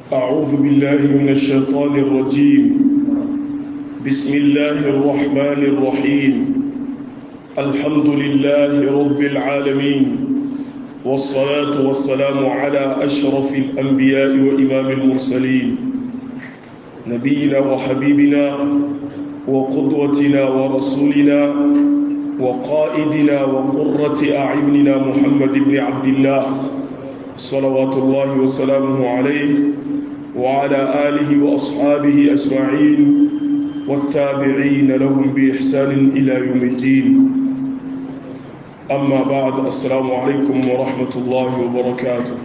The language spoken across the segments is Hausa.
أعوذ بالله من الشيطان الرجيم بسم الله الرحمن الرحيم الحمد لله رب العالمين والصلاة والسلام على أشرف الأنبياء وإمام المرسلين نبينا وحبيبنا وقدوتنا ورسولنا وقائدنا وقرة أعيننا محمد بن عبد الله صلوات الله وسلامه عليه وعلى آله وأصحابه أجمعين والتابعين لهم بإحسان إلى يوم الدين أما بعد السلام عليكم ورحمة الله وبركاته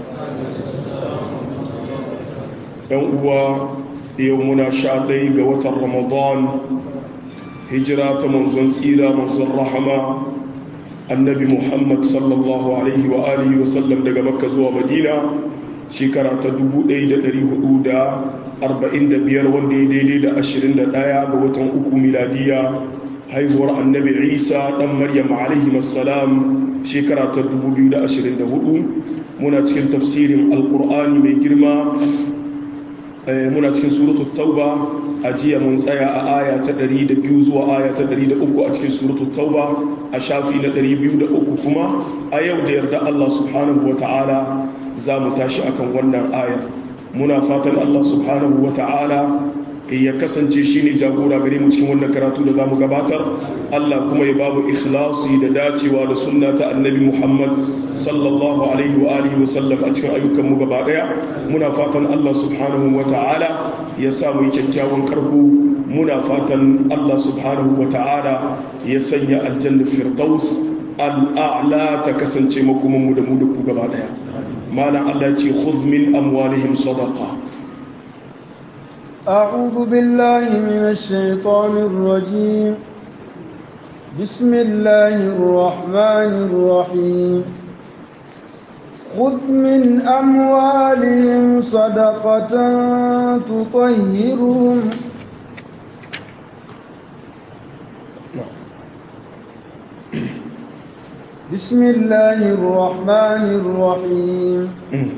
يوم يومنا شعبي قوة رمضان هجرة منزل سيرة منزل رحمة annabi muhammad sallallahu alaihi wa alihi wa sallam daga makka zuwa madina shekara ta 1445 wanda ya daidai da 21 ga watan uku miladiya haihuwar annabi isa dan maryam alaihi wassalam shekara ta 2024 muna cikin tafsirin alkur'ani mai girma muna cikin suratul tauba a jiya mun tsaya a aya ta 102 zuwa aya ta 103 a cikin suratul tauba a shafi na 203 kuma a yau da yarda Allah subhanahu ta'ala za mu tashi akan wannan aya muna fatan Allah subhanahu ta'ala ya kasance shi ne jagora gare mu cikin wannan karatu da za mu gabatar Allah kuma ya bamu ikhlasi da dacewa da sunna ta annabi Muhammad sallallahu alaihi wa alihi wa sallam a cikin ayyukan mu gaba daya muna fatan Allah subhanahu ta'ala ya sa mu yi kyakkyawan karko muna fatan Allah subhanahu wa ta'ala ya sanya aljanna firdaus al'a'la ta kasance makoman mu da mu da ku gaba daya malam Allah ce khudh min amwalihim sadaqa أعوذ بالله من الشيطان الرجيم بسم الله الرحمن الرحيم خذ من أموالهم صدقة تطهرهم بسم الله الرحمن الرحيم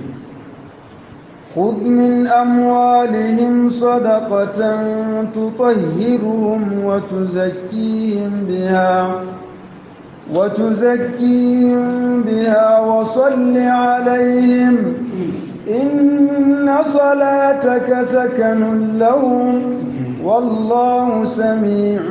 خذ من أموالهم صدقة تطهرهم وتزكيهم بها وتزكيهم بها وصل عليهم إن صلاتك سكن لهم والله سميع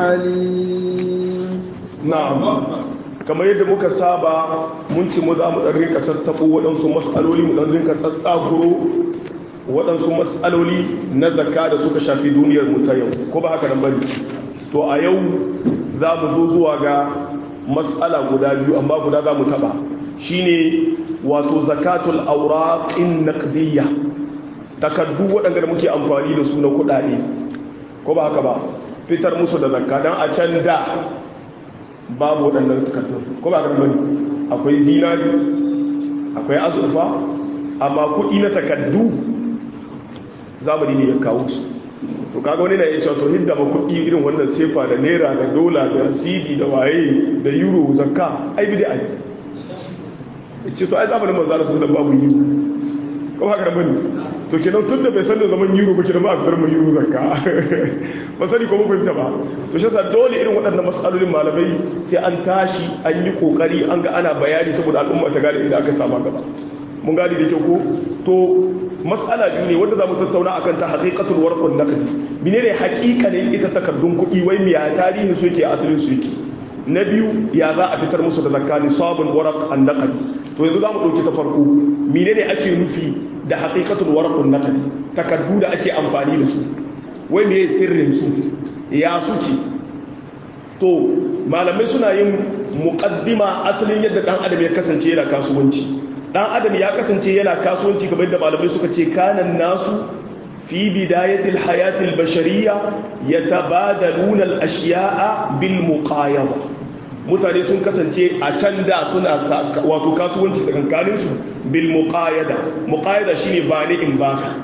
عليم نعم kamar yadda muka saba mun ci mu za mu ɗan rinka tattaɓo waɗansu matsaloli mu ɗan rinka tsatsakuro waɗansu matsaloli na zakka da suka shafi duniyar mu ta yau ko ba haka nan bane to a yau za mu zo zuwa ga matsala guda biyu amma guda za mu taɓa shine wato zakatul auraqin naqdiyya takaddu waɗanda da muke amfani da su na kuɗaɗe ko ba haka ba fitar musu da zakka dan a can da babu waɗannan takardun ko ba karɓar akwai zinari akwai azurfa amma kuɗi na takardu zamani ne ya kawo su to kaga wani na iya cewa to hidda ma kuɗi irin wannan sefa da naira da dola da cd da waye da euro zakka ai bi da ai ce to ai zamanin manzara sun da babu euro ko ba karɓar to kenan tun da bai san da zaman euro ba kenan ba a fitar mai euro zakka ba sani ko mun fahimta ba to shi yasa dole irin waɗannan matsalolin malamai sai an tashi an yi kokari an ga ana bayani saboda al'umma ta gane inda aka sama gaba mun gane da kyau ko to matsala biyu ne wanda za mu tattauna akan ta haqiqatul warqun naqdi menene haƙiƙanin ita takardun kuɗi wai miya tarihin su yake asalin su yake na biyu ya za a fitar musu da zakka nisabul waraq an naqdi to yanzu za mu ɗauki ta farko menene ake nufi da haƙiƙatul warqun naqdi takardu da ake amfani da su wai me sirrin su ya suke to malamai suna yin muqaddima asalin yadda dan adam ya kasance yana kasuwanci dan adam ya kasance yana kasuwanci kamar yadda malamai suka ce kanan nasu fi bidayatil hayatil bashariyya yatabadaluna al-ashya'a bil muqayada mutane sun kasance a can da suna wato kasuwanci tsakankaninsu bil muqayada muqayada shine ba ni in baka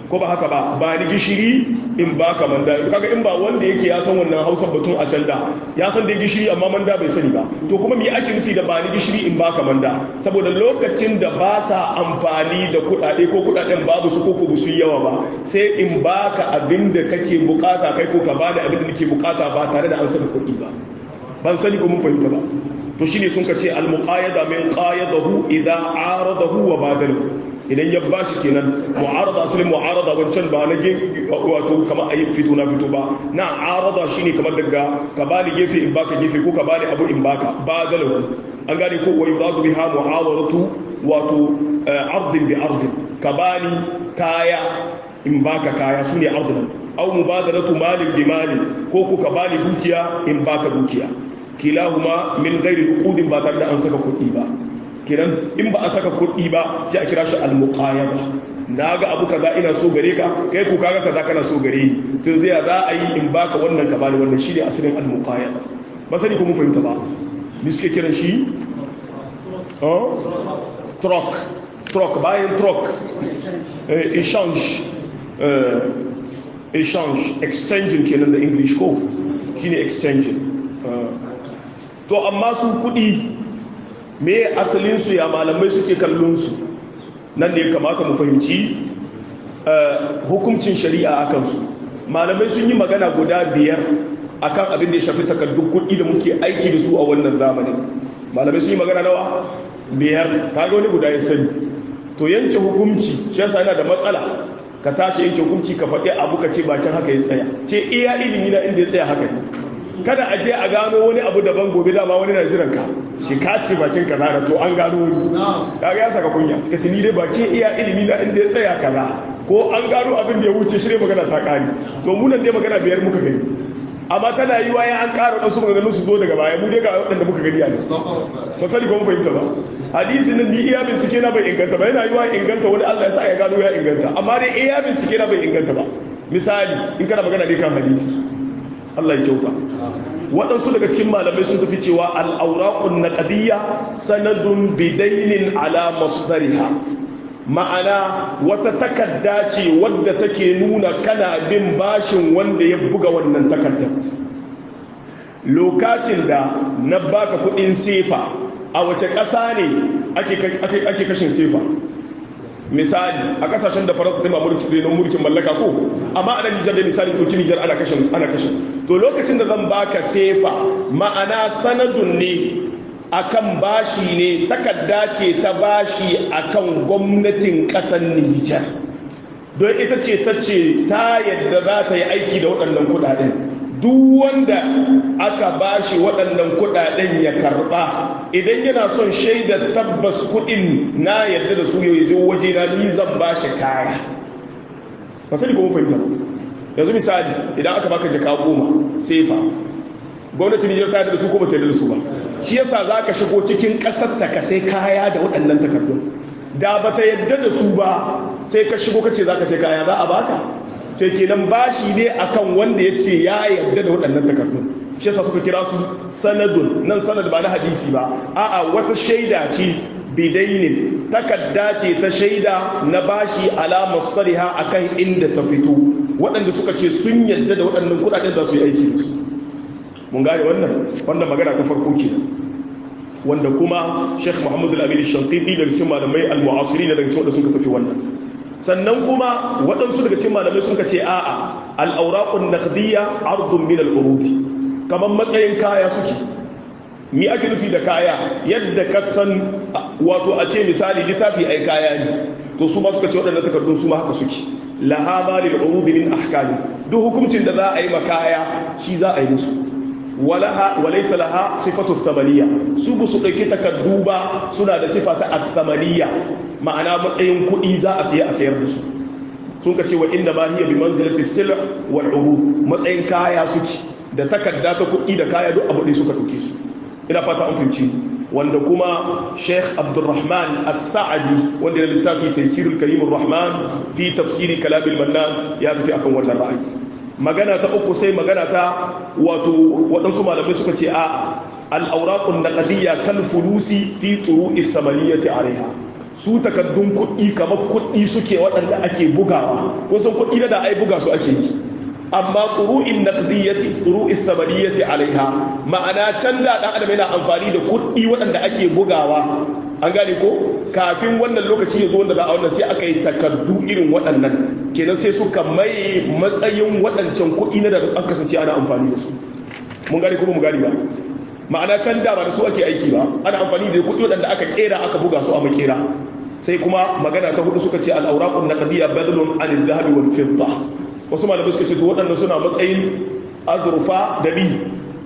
ko ba haka ba ba ni gishiri in ba ka manda kaga in ba wanda yake ya san wannan hausa batun a can da ya san da gishiri amma manda bai sani ba to kuma me ake nufi da ba ni gishiri in ba ka manda saboda lokacin da ba sa amfani da kuɗaɗe ko kuɗaɗen babu su ko ko su yawa ba sai in ba ka abin da kake bukata kai ko ka bani abin da nake bukata ba tare da an saka kuɗi ba ban sani ko mun fahimta ba to shine sun ka ce al muqayyada min qayyadahu idza aradahu wa badalahu idan ya ba shi kenan mu'arada asalin mu'arada wancan ba na wato kamar ayi fito na fito ba na arada shine kamar daga ka bani gefe in baka gefe ko ka bani abu in baka badalahu an gane ko wa yuradu biha mu'awadatu wato ardin bi ardin ka bani kaya in baka kaya sune ardin aw mubadalatu malin bi malin ko ko ka bani dukiya in baka dukiya kilahuma min ghairi nuqudin ba tare da an saka kuɗi ba kenan in ba a saka kuɗi ba sai a kira shi al-muqayyada na ga abu kaza ina so gare ka kai ku kaga kaza kana so gare ni to zai za a yi in baka wannan ka bani wannan shine asalin al-muqayyada ba sani ko mun fahimta ba ni suke kiran shi oh truck truck bayan truck exchange exchange exchanging kenan da english ko shine exchanging to amma su kuɗi me asalinsu ya malamai suke kallonsu nan ne kamata mu fahimci hukuncin shari'a a kansu malamai sun yi magana guda biyar akan abin da ya shafi takardun kuɗi da muke aiki da su a wannan zamanin malamai sun yi magana nawa biyar kaga wani guda ya sani to yanke hukunci shi yasa yana da matsala ka tashi yanke hukunci ka faɗi abu ka ce bakin haka ya tsaya ce iya ilimi na inda ya tsaya haka ne kada a je a gano wani abu daban gobe dama wani na jiran ka shi ka ce bakin ka da to an gano wani kaga ya saka kunya suka ce ni dai bakin iya ilimi na inda ya tsaya kaza ko an gano abin da ya wuce shi ne magana ta kare to mu nan dai magana biyar muka gani amma tana yi wa an ƙara wasu maganganun su zo daga baya mu dai ga waɗanda muka gani a nan ba sani ko mun fahimta ba hadisi nan ni iya bincike na bai inganta ba yana yi wa inganta wani Allah ya sa ya gano ya inganta amma dai iya bincike na bai inganta ba misali in kana magana ne kan hadisi Allah ya kyauta waɗansu daga cikin malamai sun tafi cewa al'aurakun na ƙadiyya sanadun bidainin ala masdariha ma'ana wata takarda ce wadda take nuna kana bin bashin wanda ya buga wannan takardar lokacin da na baka kuɗin sefa a wace ƙasa ne ake kashin sefa misali a kasashen da faransa ta mulki don mulkin mallaka ko amma a nan nijar da misali ɗauki nijar ana kashin ana kashin to lokacin da zan baka sefa ma'ana sanadun ne akan bashi ne takarda ce ta bashi akan gwamnatin ƙasar nijar don ita ce ta ce ta yadda za ta yi aiki da waɗannan kuɗaɗen duk wanda aka bashi waɗannan kuɗaɗen ya karɓa idan yana son shaidar tabbas kuɗin na yadda da su yau zo waje na ni zan bashi kaya ba sani ko mun fahimta yanzu misali idan aka baka jaka goma sefa gwamnati Nijar ta yadda da su ko ba ta yadda da su ba shi yasa za ka shigo cikin ƙasar ta ka sai kaya da waɗannan takardun da ba ta yadda da su ba sai ka shigo ka ce za ka sai kaya za a baka to kenan bashi ne akan wanda ya ce ya yarda da waɗannan takardun shi yasa suka kira su sanadun nan sanad ba na hadisi ba a'a wata shaida ce bidainin takarda ce ta shaida na bashi ala masdariha akan inda ta fito waɗanda suka ce sun yarda da waɗannan kuɗaɗen za su yi aiki da su mun gane wannan wannan magana ta farko ke wanda kuma Sheikh Muhammad Al-Amin Shantiti daga cikin malamai al-mu'asiri daga cikin wanda suka tafi wannan sannan kuma waɗansu daga cikin malamai sun ce a'a al'aurakun naqdiyya ardun min al'urudi kamar matsayin kaya suke mi ake nufi da kaya yadda ka san wato a ce misali littafi ai kaya ne to su ma suka ce waɗannan takardun su ma haka suke laha ma lil urudi min ahkami duk hukuncin da za a yi ma kaya shi za a yi musu walaha walaysa laha sifatu thamaniya su bu su dauki takardu ba suna da sifa ta athamaniya ma'ana matsayin kuɗi za a siya a sayar da su sun ka ce wa inda ma hiya bi manzilati sil wal urud matsayin kaya suke da takarda ta kuɗi da kaya duk abu ɗaya suka dauke su ina fata an fahimci wanda kuma Sheikh Abdulrahman As-Sa'di wanda ya littafi Tafsirul Karim Ar-Rahman fi tafsiri Kalam al-Mannan ya tafi akan wannan ra'ayi magana ta uku sai magana ta wato waɗansu malamai suka ce a'a al'aurakun na ƙadiyya kan fulusi fi turu isamaniyyati alaiha su takaddun kuɗi kamar kuɗi suke waɗanda ake bugawa wasu kuɗi da ai buga su ake yi amma turu'in naqdiyyati turu'is samaniyati alaiha ma'ana can da dan adam yana amfani da kuɗi waɗanda ake bugawa an gane ko kafin wannan lokaci ya zo wanda za a wannan sai aka yi takardu irin waɗannan kenan sai suka mai matsayin waɗancan kuɗi na da an kasance ana amfani da su mun gane kuma mu gane ba ma'ana can da ba da su ake aiki ba ana amfani da kuɗi waɗanda aka kera aka buga su a makera sai kuma magana ta hudu suka ce al-awraqun naqdiyya badlun anil dhahabi wal fidda wasu malamai suka ce to waɗanda suna matsayin azurfa da li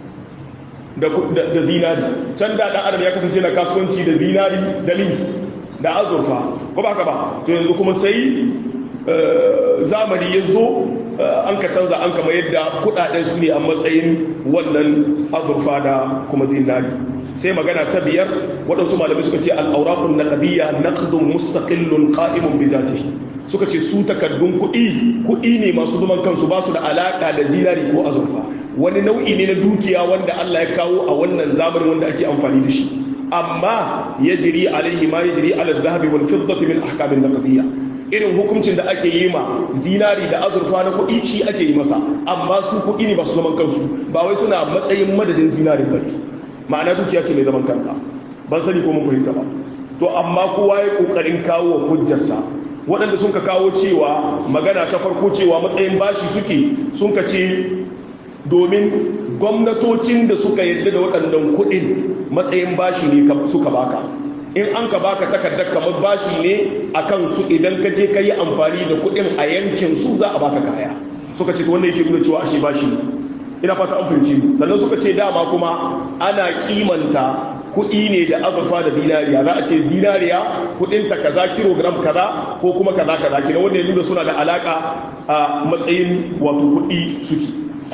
da zinari can da ɗan adam ya kasance na kasuwanci da zinari da li da azurfa ko ba haka ba to yanzu kuma sai zamani ya zo an ka canza an kama yadda kudaden su ne a matsayin wannan azurfa da kuma zinari sai magana ta biyar waɗansu malamai suka ce al'aurakun na ƙadiyya naqdun mustaqillun qa'imun bi zatihi suka ce su takardun kuɗi kuɗi ne masu zaman kansu ba su da alaƙa da zinari ko azurfa wani nau'i ne na dukiya wanda Allah ya kawo a wannan zamanin wanda ake amfani da shi amma ya jiri alaihi ma ya jiri ala zahabi wal fiddati min ahkamin naqdiyya irin hukuncin da ake yi ma zinari da azurfa na kuɗi shi ake yi masa amma su kuɗi ne masu zaman kansu ba wai suna matsayin madadin zinarin bane ma'ana dukiya ce mai zaman kanta ban sani ko mun fahimta ba to amma kowa ya kokarin kawo hujjarsa waɗanda sun ka kawo cewa magana ta farko cewa matsayin bashi suke sun ka ce domin gwamnatocin da suka yarda da waɗannan kuɗin matsayin bashi ne suka baka in an ka baka takardar kamar bashi ne a kansu idan ka je ka yi amfani da kuɗin a yankin su za a baka kaya suka ce wannan yake nuna cewa ashe bashi ne ina fata an fahimci sannan suka ce dama kuma ana kimanta kuɗi ne da azurfa da zinariya za a ce zinariya kuɗinta kaza kilogram kaza ko kuma kaza kaza kina wanda ya nuna suna da alaka a matsayin wato kuɗi suke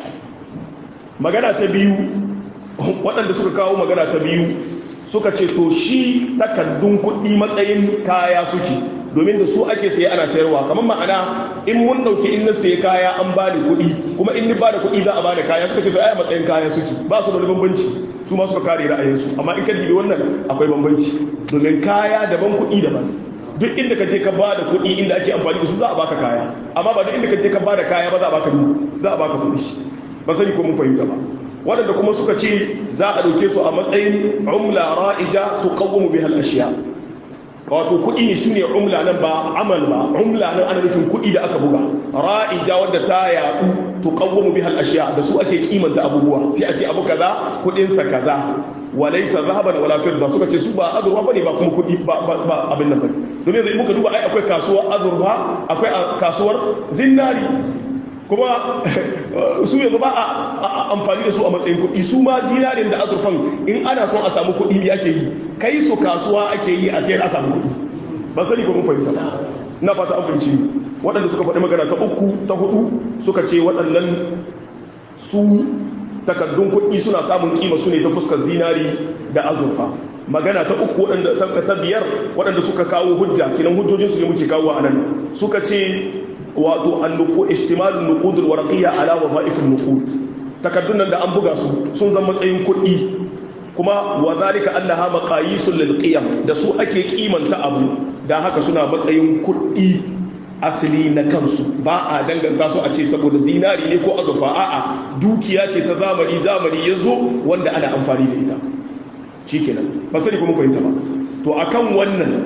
magana ta biyu waɗanda suka kawo magana ta biyu suka ce to shi takaddun kuɗi matsayin kaya suke domin da su ake saye ana sayarwa kamar ma'ana in mun ɗauki in na saye kaya an ba ni kuɗi kuma in ni ba da kuɗi za a ba da kaya suka ce to ai matsayin kaya suke ba su da bambanci su ma suka kare ra'ayinsu amma in ka dibi wannan akwai bambanci domin kaya daban kuɗi daban duk inda ka je ka ba da kuɗi inda ake amfani da su za a baka kaya amma ba duk inda ka je ka ba da kaya ba za a baka za a baka kuɗi ba sani ko mun fahimta ba waɗanda kuma suka ce za a ɗauke su a matsayin umla ra'ija tuqawwamu biha al-ashiya wato kuɗi ne shine umla nan ba amal ba umla nan ana nufin kuɗi da aka buga ra'ija wadda ta yaɗu tuqawwamu biha al-ashiya da su ake kimanta abubuwa sai a ce abu kaza kuɗin sa kaza walaysa zahaban wala fidda suka ce su ba azurfa bane ba kuma kuɗi ba ba abin nan bane domin zai muka duba ai akwai kasuwar azurfa akwai kasuwar zinari kuma su yanzu ba a amfani da su a matsayin kuɗi su ma dinarin da azurfan in ana son a samu kuɗi ne ake yi kai su kasuwa ake yi a sayar a samu kuɗi ban sani ko mun fahimta ba na fata an fahimci waɗanda suka faɗi magana ta uku ta hudu suka ce waɗannan su takaddun kuɗi suna samun kima su ne ta fuskar zinari da azurfa magana ta uku waɗanda ta biyar waɗanda suka kawo hujja kinan hujjojinsu ne muke kawo a nan suka ce wato annuku ihtimalun nuqudul warqiyya ala wadha'ifin nuqud takaddun nan da an buga su sun zama matsayin kuɗi kuma wa zalika annaha maqayisul lil qiyam da su ake kimanta abu da haka suna matsayin kuɗi asali na kansu ba a danganta su a ce saboda zinari ne ko azurfa a'a dukiya ce ta zamani zamani ya zo wanda ana amfani da ita shikenan ba sani kuma fahimta ba to akan wannan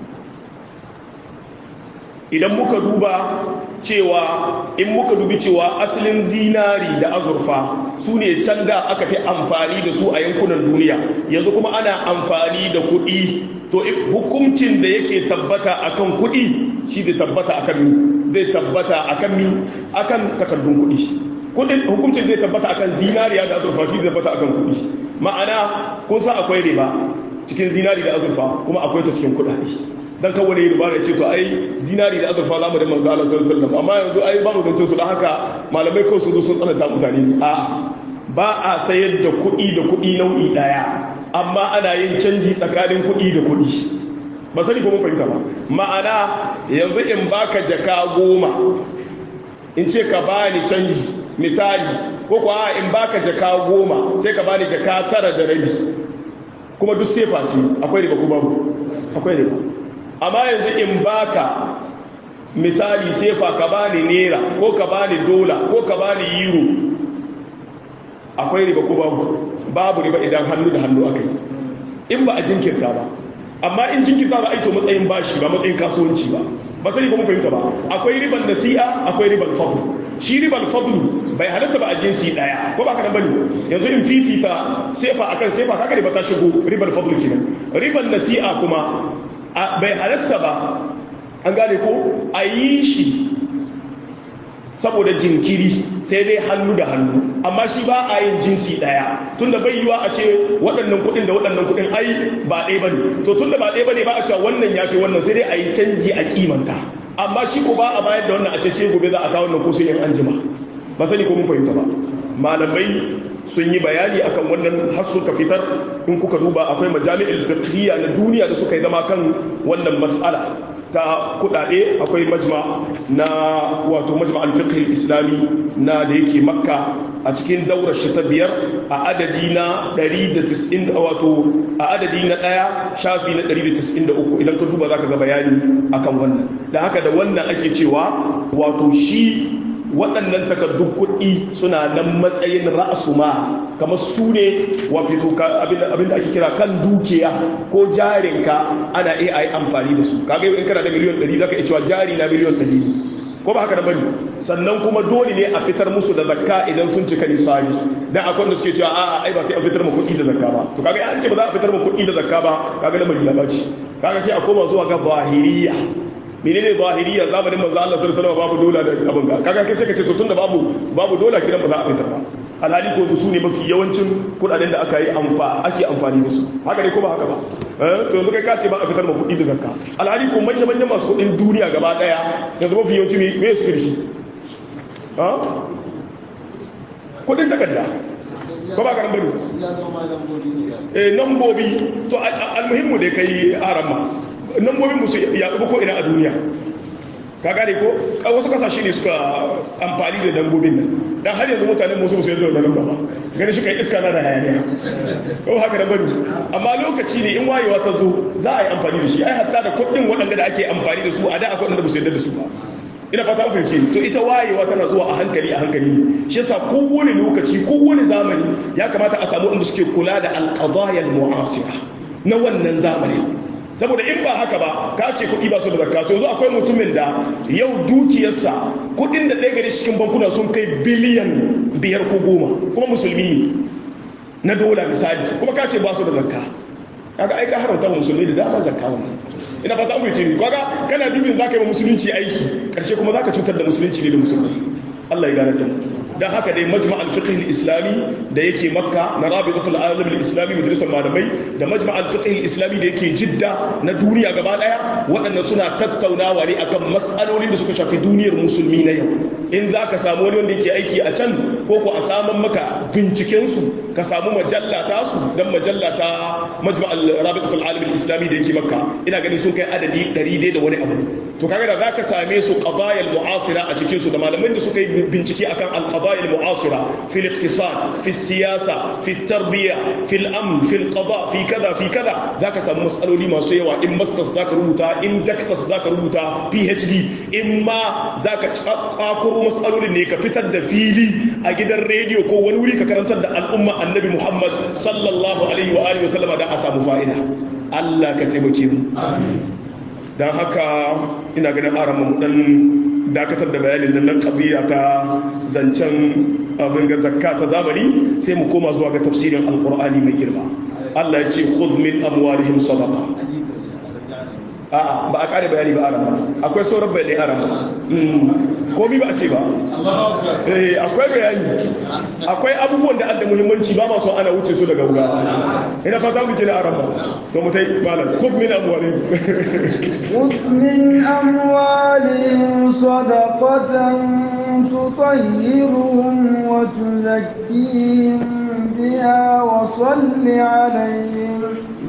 idan muka duba cewa in muka dubi cewa asalin zinari da azurfa su ne can da aka fi amfani da su a yankunan duniya yanzu kuma ana amfani da kuɗi to hukuncin da yake tabbata akan kuɗi shi zai tabbata akan mi zai tabbata akan mi akan takardun kuɗi kudin hukuncin zai tabbata akan zinariya da azurfa shi zai tabbata akan kuɗi ma'ana kun san akwai riba cikin zinari da azurfa kuma akwai ta cikin kuɗaɗe dan kan wani riba ya ce to ai zinari da azurfa zamu da manzo Allah sallallahu alaihi wasallam amma yanzu ai ba mu gancin su da haka malamai kawai sun zo sun tsananta mutane ne a'a ba a sayar da kuɗi da kuɗi nau'i ɗaya amma ana yin canji tsakanin kuɗi da kuɗi ba sani ko mun fahimta ba ma'ana yanzu in baka jaka goma in ce ka bani canji misali ko kuwa in baka jaka goma sai ka bani jaka tara da rabi kuma duk sefa ce akwai riba ko babu akwai riba amma yanzu in baka misali sefa ka bani naira ko ka bani dola ko ka bani euro akwai riba ko babu babu riba idan hannu da hannu aka yi in ba a jinkirta ba amma in jinkirta za a yi to matsayin bashi ba matsayin kasuwanci ba ba sani ko mun fahimta ba akwai riban nasi'a akwai riban fadl shi riban fadl bai halatta ba a jinsi daya ko ba ka nan bane yanzu in fifita sefa akan sefa kaga riba ta shigo riban fadl kenan riban nasi'a kuma bai halatta ba an gane ko a yi shi saboda jinkiri sai dai hannu da hannu amma shi ba a yin jinsi daya tunda bai yiwa a ce waɗannan kuɗin da waɗannan kuɗin ai ba ɗaya bane to tunda ba ɗaya bane ba a cewa wannan yafi wannan sai dai a yi canji a kimanta amma shi ko ba a bayar da wannan a ce sai gobe za a kawo wannan ko sai in an jima ba sani ko mun fahimta ba malamai sun yi bayani akan wannan har suka fitar in kuka duba akwai majami'ul fiqhiyya na duniya da suka yi zama kan wannan mas'ala ta kudade akwai majma na wato majma al-fiqh islami na da yake makka a cikin daurar shi ta biyar a adadi na 190 wato a adadi na daya shafi na 193 idan ka duba zaka ga bayani akan wannan da haka da wannan ake cewa wato shi waɗannan takardun kuɗi suna nan matsayin ra'asu ma kamar su ne wato abinda ake kira kan dukiya ko jarinka ana iya a yi amfani da su kaga in kana da miliyon 100 zaka iya cewa jari na miliyon 100 ne ko ba haka da bane sannan kuma dole ne a fitar musu da zakka idan sun cika nisari dan akwai wanda suke cewa a'a ai ba sai an fitar ma kuɗi da zakka ba to kaga an ce ba za a fitar ma kuɗi da zakka ba kaga lamari ya baci kaga sai a koma zuwa ga zahiriya menene zahiriya zamanin manzo Allah sallallahu alaihi wasallam babu dola da abin ga kaga kai sai ka ce to tunda babu babu dola kiran ba za a fitar ba alhali ko su ne mafi yawancin kudaden da aka yi amfa ake amfani da su haka ne ko ba haka ba eh to yanzu kai ka ce ba a fitar ma kuɗi da zakka alhali ko manya manya masu kuɗin duniya gaba daya yanzu mafi yawanci me me suke da shi ha kuɗin takarda ko ba karan bane eh nambobi to almuhimmu da kai arama nambobin musu ya ko ina a duniya ka gane ko wasu kasashe ne suka amfani da dambobin nan dan har yanzu mutanen musu musu yadda wannan ba gani shi kai iska na da hayaniya ko haka da bari amma lokaci ne in wayewa ta zo za a yi amfani da shi ai hatta da kuɗin waɗanda da ake amfani da su a da akwai wanda ba su yadda da su ba ina fata an fahimci to ita wayewa tana zuwa a hankali a hankali ne shi yasa kowane lokaci kowane zamani ya kamata a samu wanda suke kula da alqadaya almu'asira na wannan zamani saboda in ba haka ba ka ce kuɗi ba su da zakka to yanzu akwai mutumin da yau dukiyarsa kuɗin da ɗaya gari cikin bankuna sun kai biliyan biyar ko goma kuma musulmi ne na dola misali kuma ka ce ba su da zakka kaga ai ka haramta musulmi da dama zakka wannan ina fata an fahimci ni kaga kana dubin zaka yi wa musulunci aiki karshe kuma zaka cutar da musulunci ne da musulmi Allah ya gane da mu dan haka dai majma' al-fiqh al-islami da yake makka na rabitatul alam al-islami majalisar malamai da majma' al-fiqh al-islami da yake jidda na duniya gaba daya waɗannan suna tattaunawa ne akan mas'alolin da suka shafi duniyar musulmi na yau in za ka samu wani wanda yake aiki a can ko ko a saman maka binciken su ka samu majalla ta su dan majalla ta majma' al-rabitatul alam al-islami da yake makka ina ganin sun kai adadi 100 da wani abu to kaga da zaka same su qadaya al-mu'asira a cikin su da malaman da suka yi bincike akan al-qadaya al-mu'asira fi al-iqtisad fi siyasa fi tarbiya fi al-amn fi al-qada fi kaza fi kaza zaka samu masaloli masu yawa in masters zaka rubuta in doctors zaka rubuta PhD in ma zaka tsakuro masalolin ne ka fitar da fili a gidan rediyo ko wani wuri ka karantar da al'umma annabi Muhammad sallallahu alaihi wa alihi wa sallama da a samu fa'ida Allah ka taimake mu amin don haka ina ganin arama mu dan dakatar da bayanin nan nan kabiya ta zancen abin ga zakka ta zamani sai mu koma zuwa ga tafsirin alqur'ani mai girma Allah ya ce khudh min amwalihim sadaqa a'a ba a kare bayani ba arama akwai sauran bayani arama komi ba a ce ba eh akwai bayani akwai abubuwan da adda muhimmanci ba masu ana wuce su daga wuga ina fata mu ce na arama to mu tai malam khudh min amwalihim خذ من أموالهم صدقة تطهرهم وتزكيهم بها وصل عليهم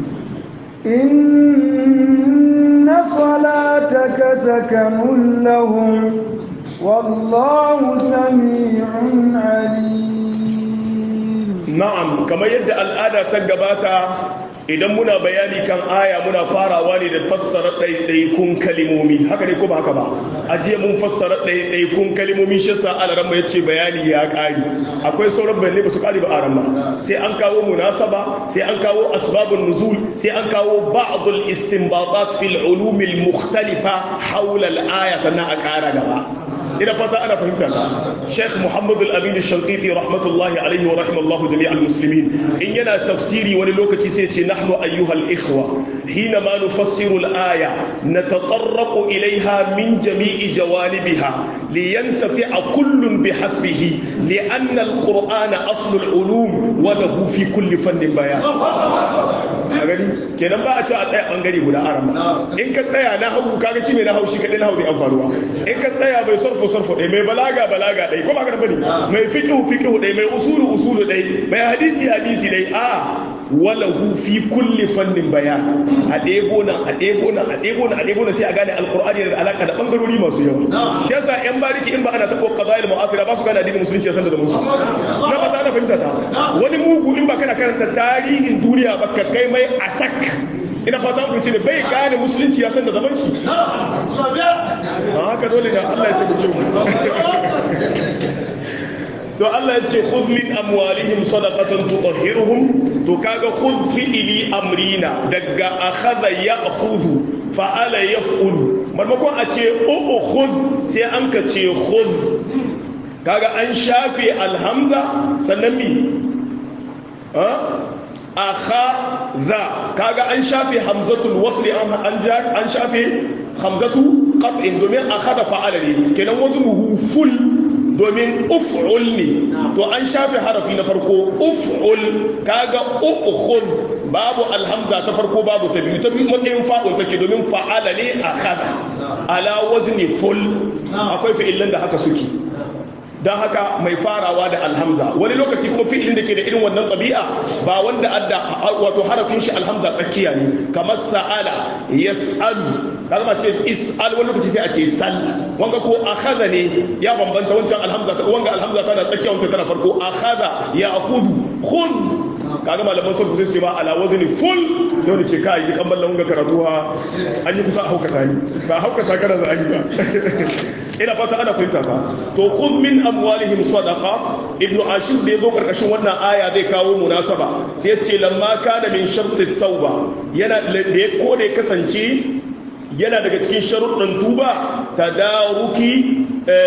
إن صلاتك سكن لهم والله سميع عليم na'am kamar yadda al'ada ta gabata idan muna bayani kan aya muna farawa ne da fassara ɗaiɗaikun kalimomi haka ne ko ba haka ba a jiya mun fassara ɗaiɗaikun kalimomi shi yasa alaramma ya ce bayani ya ƙari akwai sauran bayanai ba su ƙari ba a ramma sai an kawo munasaba sai an kawo asbabun nuzul sai an kawo ba'dul istinbatat fil ulumil mukhtalifa hawla al-aya sannan a ƙara gaba ina fata ana fahimta ta Sheikh Muhammad al-Amin al-Shanqiti rahmatullahi alaihi wa rahimallahu jami' al-muslimin in yana tafsiri wani lokaci sai ce nahnu ayyuha al-ikhwa hina ma nufassiru al-aya natatarraqu ilayha min jami'i jawanibiha liyantafi'a kullun bihasbihi li'anna al-qur'ana aslu al-ulum wa lahu fi kulli fannin bayan a gani kenan ba a ce a tsaya bangare guda arama in ka tsaya na hau kaga shi mai na hau shi kadai na hau bai amfaruwa in ka tsaya mai sarfu sarfu ɗaya mai balaga balaga ɗaya ko ba ka bane mai fiqhu fiqhu ɗaya mai usulu usulu ɗaya mai hadisi hadisi ɗaya a walahu fi kulli fannin bayan a ɗebo nan a ɗebo nan a ɗebo nan a ɗebo nan sai a gane alqur'ani da alaka da bangarori masu yawa shi yasa yan bariki in ba ana tafo qada'il mu'asira ba su gane addinin musulunci ya san da musu na ba ta fahimta ta wani mugu in ba kana karanta tarihin duniya ba ka kai mai attack ina fata ku ce bai gane musulunci ya san da zaman shi a haka dole da Allah ya tabbata mu to Allah ya ce khudh min amwalihim sadaqatan tutahhiruhum to kaga khudh fi'li amrina daga akhadha ya'khudhu fa'ala yaf'ulu marmakon a ce o khudh sai an ka ce khudh kaga an shafe alhamza sannan mi akhadha kaga an shafe hamzatul wasli an shafe hamzatu qat'in domin akhadha fa'ala ne kenan waznuhu full domin uf'ul ne to an shafe harafi na farko uf'ul kaga ukhud babu alhamza ta farko babu ta biyu ta biyu matsayin fa'ul take domin fa'ala ne akhadha ala wazni full akwai fi'ilan da haka suke don haka mai farawa da alhamza wani lokaci kuma fi'ilin da ke da irin wannan ɗabi'a ba wanda adda wato harafin shi alhamza tsakiya ne kamar sa'ala yas'alu kalma ce is'al wani lokaci sai a ce sal wanga ko akhadha ne ya bambanta wancan alhamza wanga alhamza tana tsakiya wancan tana farko akhadha ya akhudhu khudh kaga malaman sulhu sai su ce ba ala wazni full sai wani ce kai ji kan ballan wanga karatu ha an yi kusa haukata ni ba haukata kana za a yi ba ina fata ana fahimta ta to khudh min amwalihim sadaqa ibnu ashir da yazo karkashin wannan aya zai kawo munasaba sai yace lamma kana min shartit tauba yana da ko da ya kasance yana daga cikin sharuɗin tuba tadaruki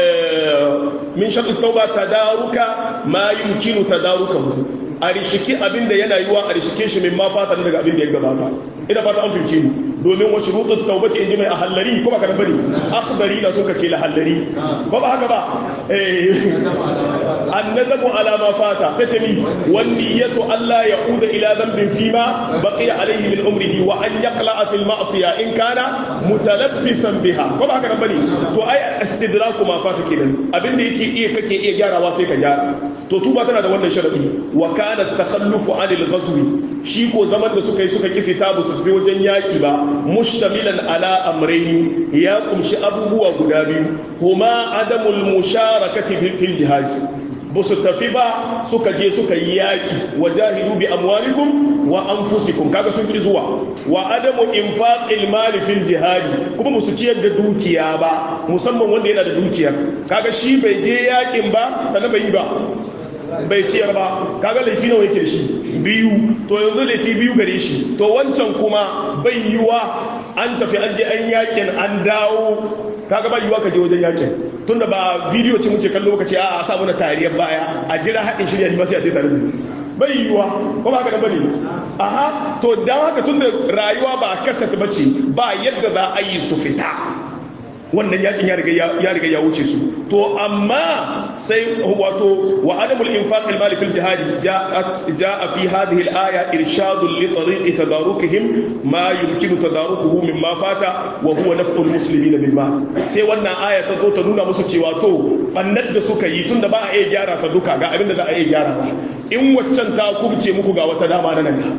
min shartit tauba tadaruka ma yumkinu tadarukahu a rishiki abinda yana yiwa a rishike shi min ma fata daga abin da ya gabata ina fata an fince ni domin wa shurutut tawbati inji mai ahallari ko ba ka bane akhdari na suka ce lahallari ko ba haka ba eh annadamu ala ma fata sai ta mi wan niyyatu alla yauda ila dhanbin fima baqiya alayhi min umrihi wa an yaqla fi al ma'siya in kana mutalabbisan biha ko ba haka bane to ai istidraku ma fata kenan abinda yake iya kake iya gyarawa sai ka gyara to tuba tana da wannan sharadi wa kana takhallufu anil ghazwi shi ko zaman da suka yi suka ki fita ba su tafi wajen yaki ba mushtamilan ala amrayni ya kumshi abubuwa guda biyu huma adamul musharakati fil jihad ba su tafi ba suka je suka yi yaki wajahidu bi amwalikum wa anfusikum kaga sun ki zuwa wa adamu infaqil mali fil jihad kuma ba su ciyar da dukiya ba musamman wanda yana da dukiya kaga shi bai je yakin ba sannan bai yi ba bai ciyar ba kaga laifi nawa yake da shi biyu to yanzu laifi biyu gare shi to wancan kuma bai yiwa an tafi an je an yakin an dawo kaga bai yiwa ka je wajen yakin tunda ba bidiyo ce muke kallo ka ce a a sa mana tariyar baya a jira haɗin shirya ni ba sai a je tare bai yiwa ko ba haka da bane aha to dan haka tunda rayuwa ba kasata bace ba yadda za a yi su fita wannan yakin ya riga ya wuce su to amma sai wato wa adamul infaq al mali fil jihad jaa fi hadhihi al aya irshad li tariq tadarukihim ma yumkinu tadarukuhu mimma fata wa huwa naf'ul muslimin bil ma sai wannan aya ta zo ta nuna musu cewa to bannar da suka yi tunda ba a iya gyara ta duka ga abin da za a iya gyara ba in waccan ta kubce muku ga wata dama na nan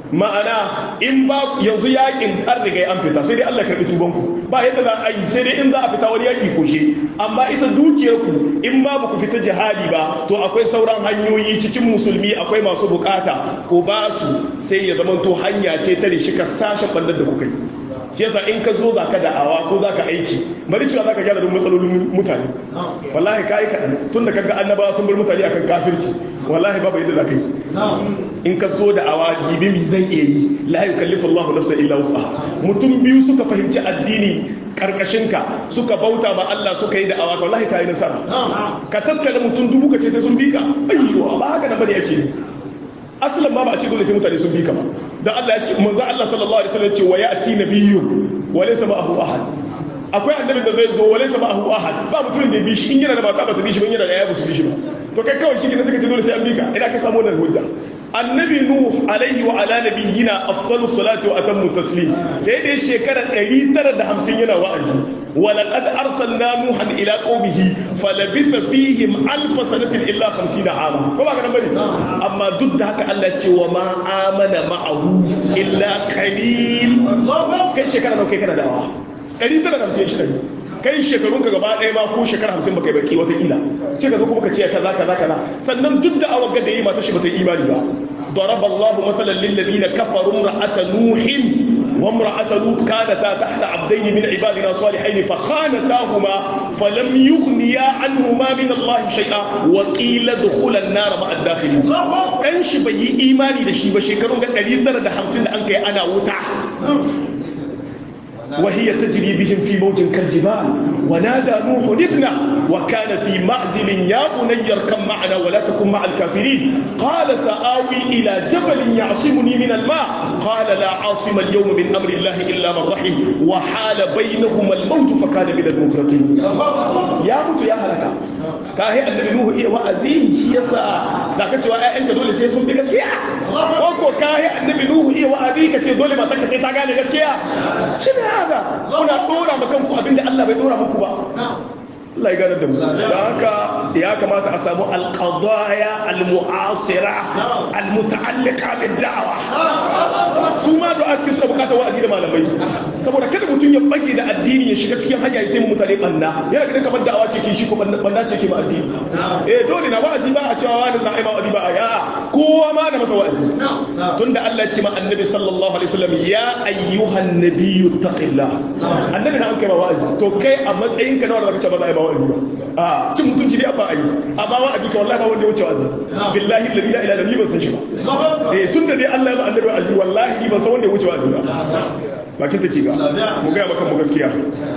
ma'ana in ba yanzu yakin an riga an fita sai dai Allah karbi tuban ku ba yadda za a yi sai dai in za a fita wani yaki koshe amma ita dukiyar ku in ba ku fita jihadi ba to akwai sauran hanyoyi cikin musulmi akwai masu bukata ko ba su sai ya zama to hanya ce ta rishi ka sashen bandar da kuka yi shi yasa in ka zo zaka da'awa ko zaka aiki bari cewa zaka gyara duk matsalolin mutane wallahi kai kaɗan tun da kaga annabawa sun bar mutane akan kafirci wallahi babu yadda zaka yi in ka zo da'awa gibi mi zan iya yi la yukallifu Allahu nafsan illa wus'aha mutum biyu suka fahimci addini karkashinka suka bauta ma Allah suka yi da'awa wallahi kai nasara ka tattala mutum dubu ka ce sai sun bi ka ayyo ba haka nan bane yake aslan ma ba a ce dole sai mutane sun bi ka ba dan Allah ya ce manzo Allah sallallahu alaihi wasallam ya ce wa ya'ti nabiyyun wa laysa ma'ahu ahad akwai annabin da zai zo wa laysa ma'ahu ahad ba mutumin da bi shi in yana da mata ba ta bi shi ba in yana da yaya ba su bi shi ba to kai kawai shi ne suka ce dole sai an bi ka ina ka samu wannan hujja annabi nuh alaihi wa ala nabiyyina afdalus salati wa atammu taslim sai dai shekara 950 yana wa'azi wa laqad arsalna nuhan ila qaumihi falabitha fihim alf sanatin illa 50 ama ko ba kana bane amma duk da haka Allah ce wa ma amana ma'ahu illa qalil kai shekara nawa kai kana dawa 950 shi kai shekarun ka gaba ɗaya ma ko shekara hamsin baka yi baki watakila sai ka zo kuma ka ce kaza kaza kaza sannan duk da awar da yi mata shi bata yi imani ba ضرب الله مثلا للذين كفروا امرأة نوح وامرأة لوط كانتا تحت عبدين من عبادنا صالحين فخانتاهما فلم يغنيا عنهما من الله شيئا وقيل ادخلا النار مع الداخلين كان شي بي ايماني da shi ba shekarun ga 950 da an kai ana wuta وهي تجري بهم في موج كالجبال ونادى نوح ابنه وكان في معزل يا بني اركب معنا ولا تكن مع الكافرين قال سآوي إلى جبل يعصمني من الماء قال لا عاصم اليوم من أمر الله إلا من رحم وحال بينهما الموج فكان من المغرقين يا موت يا هلكا كاهي النبي نوح إيه وأزيه شيسا ذاك تشوى أنت دول سيسون بكسيا وكو كاهي النبي نوح إيه وأبيك تشوى دول ما تكسي تاغاني كسيا شنو haka kuna dora ma kanku abinda Allah bai dora muku ba Allah ya gane da mu da haka ya kamata a samu alqadaya almu'asira almuta'alliqa bid da'wa su ma da ake suna bukatar wa'azi da malamai saboda kada mutum ya bage da addini ya shiga cikin hanya ya taimaka mutane banna yana ganin kamar da'awa ce ke shi ko banna ce ke ma addini eh dole na wa'azi ba a cewa wani na aima wa'azi ba a ya kowa ma da masa wa'azi tunda Allah ya ce ma annabi sallallahu alaihi wasallam ya ayyuhan nabiyyu taqillah annabi na an kai ma wa'azi to kai a matsayin ka na wanda zaka ce ba za a yi ma wa'azi ba a cin mutunci dai ba a yi amma wa'azi ka wallahi ba wanda ya wuce wa'azi billahi la ilaha illa ni ban san shi ba eh tunda dai Allah ya ba annabi wa'azi wallahi ni ban san wanda ya wuce wa'azi ba bakin take ga mu ga maka mu gaskiya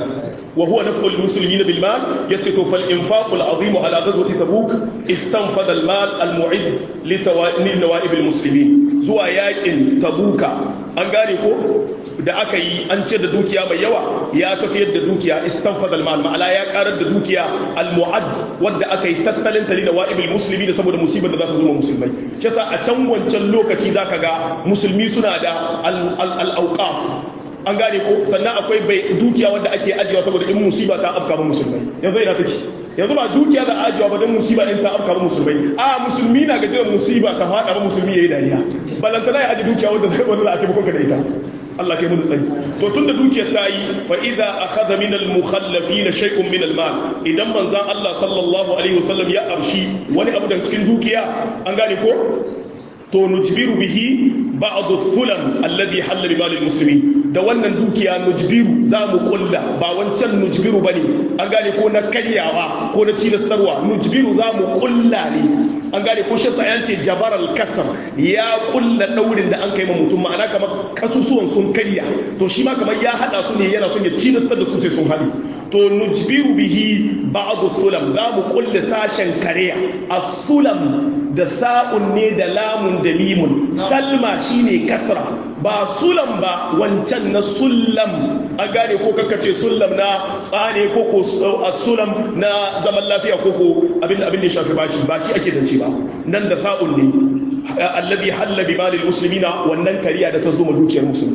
وهو نفع المسلمين بالمال يتتو فالإنفاق العظيم على غزوة تبوك استنفذ المال المعد لنوائب المسلمين زوا ياكن تبوكا an gane ko da aka yi an ce da dukiya mai yawa ya tafiyar da dukiya istanfad almal ma'ana ya karar da dukiya almu'ad wadda aka yi tattalin tali da wa'ibil musulmi da saboda musibar da za ta zo musulmai shi a can wancan lokaci zaka ga musulmi suna da al-awqaf an gane ko sannan akwai bai dukiya wanda ake ajiyewa saboda in musiba ta afka ba musulmai yanzu ina take yanzu ba dukiya da ajiyewa ba don musiba in ta afka ba musulmai a musulmi na gajiyar musiba ta fada ba musulmi yayi dariya balantana ya aji dukiya wanda zai wanda za a taimako ka da ita Allah kai mun tsari to tunda dukiyar ta yi fa idza akhadha min al mukhallafin shay'un min al mal idan manzon Allah sallallahu alaihi wasallam ya arshi wani abu daga cikin dukiya an gane ko to nujbiru bihi ba'd thulam alladhi halla bi mal al muslimin da wannan dukiya nujbiru za mu kulla ba wancan nujbiru bane an gane ko na karyawa ko na cilastarwa nujbiru za mu kulla ne an gane ko shi sayan ce jabar al-kasar ya kulla daurin da an kai ma mutum ma'ana kamar kasusuwan sun karya to shi ma kamar ya hada su ne yana son ya cilastar da su sai sun hadi to nujbiru bihi ba'd thulam za mu kulla sashen kariya as-sulam da sa'un ne da lamun da mimun salma shine kasra ba sulam ba wancan na sullam an gane ko ce sullam na tsane ko ko sulam na zaman lafiya ko ko abin abin da shafi bashi ba shi ake dance ba nan da sa'un ne allabi halla bi malil muslimina wannan kariya da ta zo ma dukiyar musulmai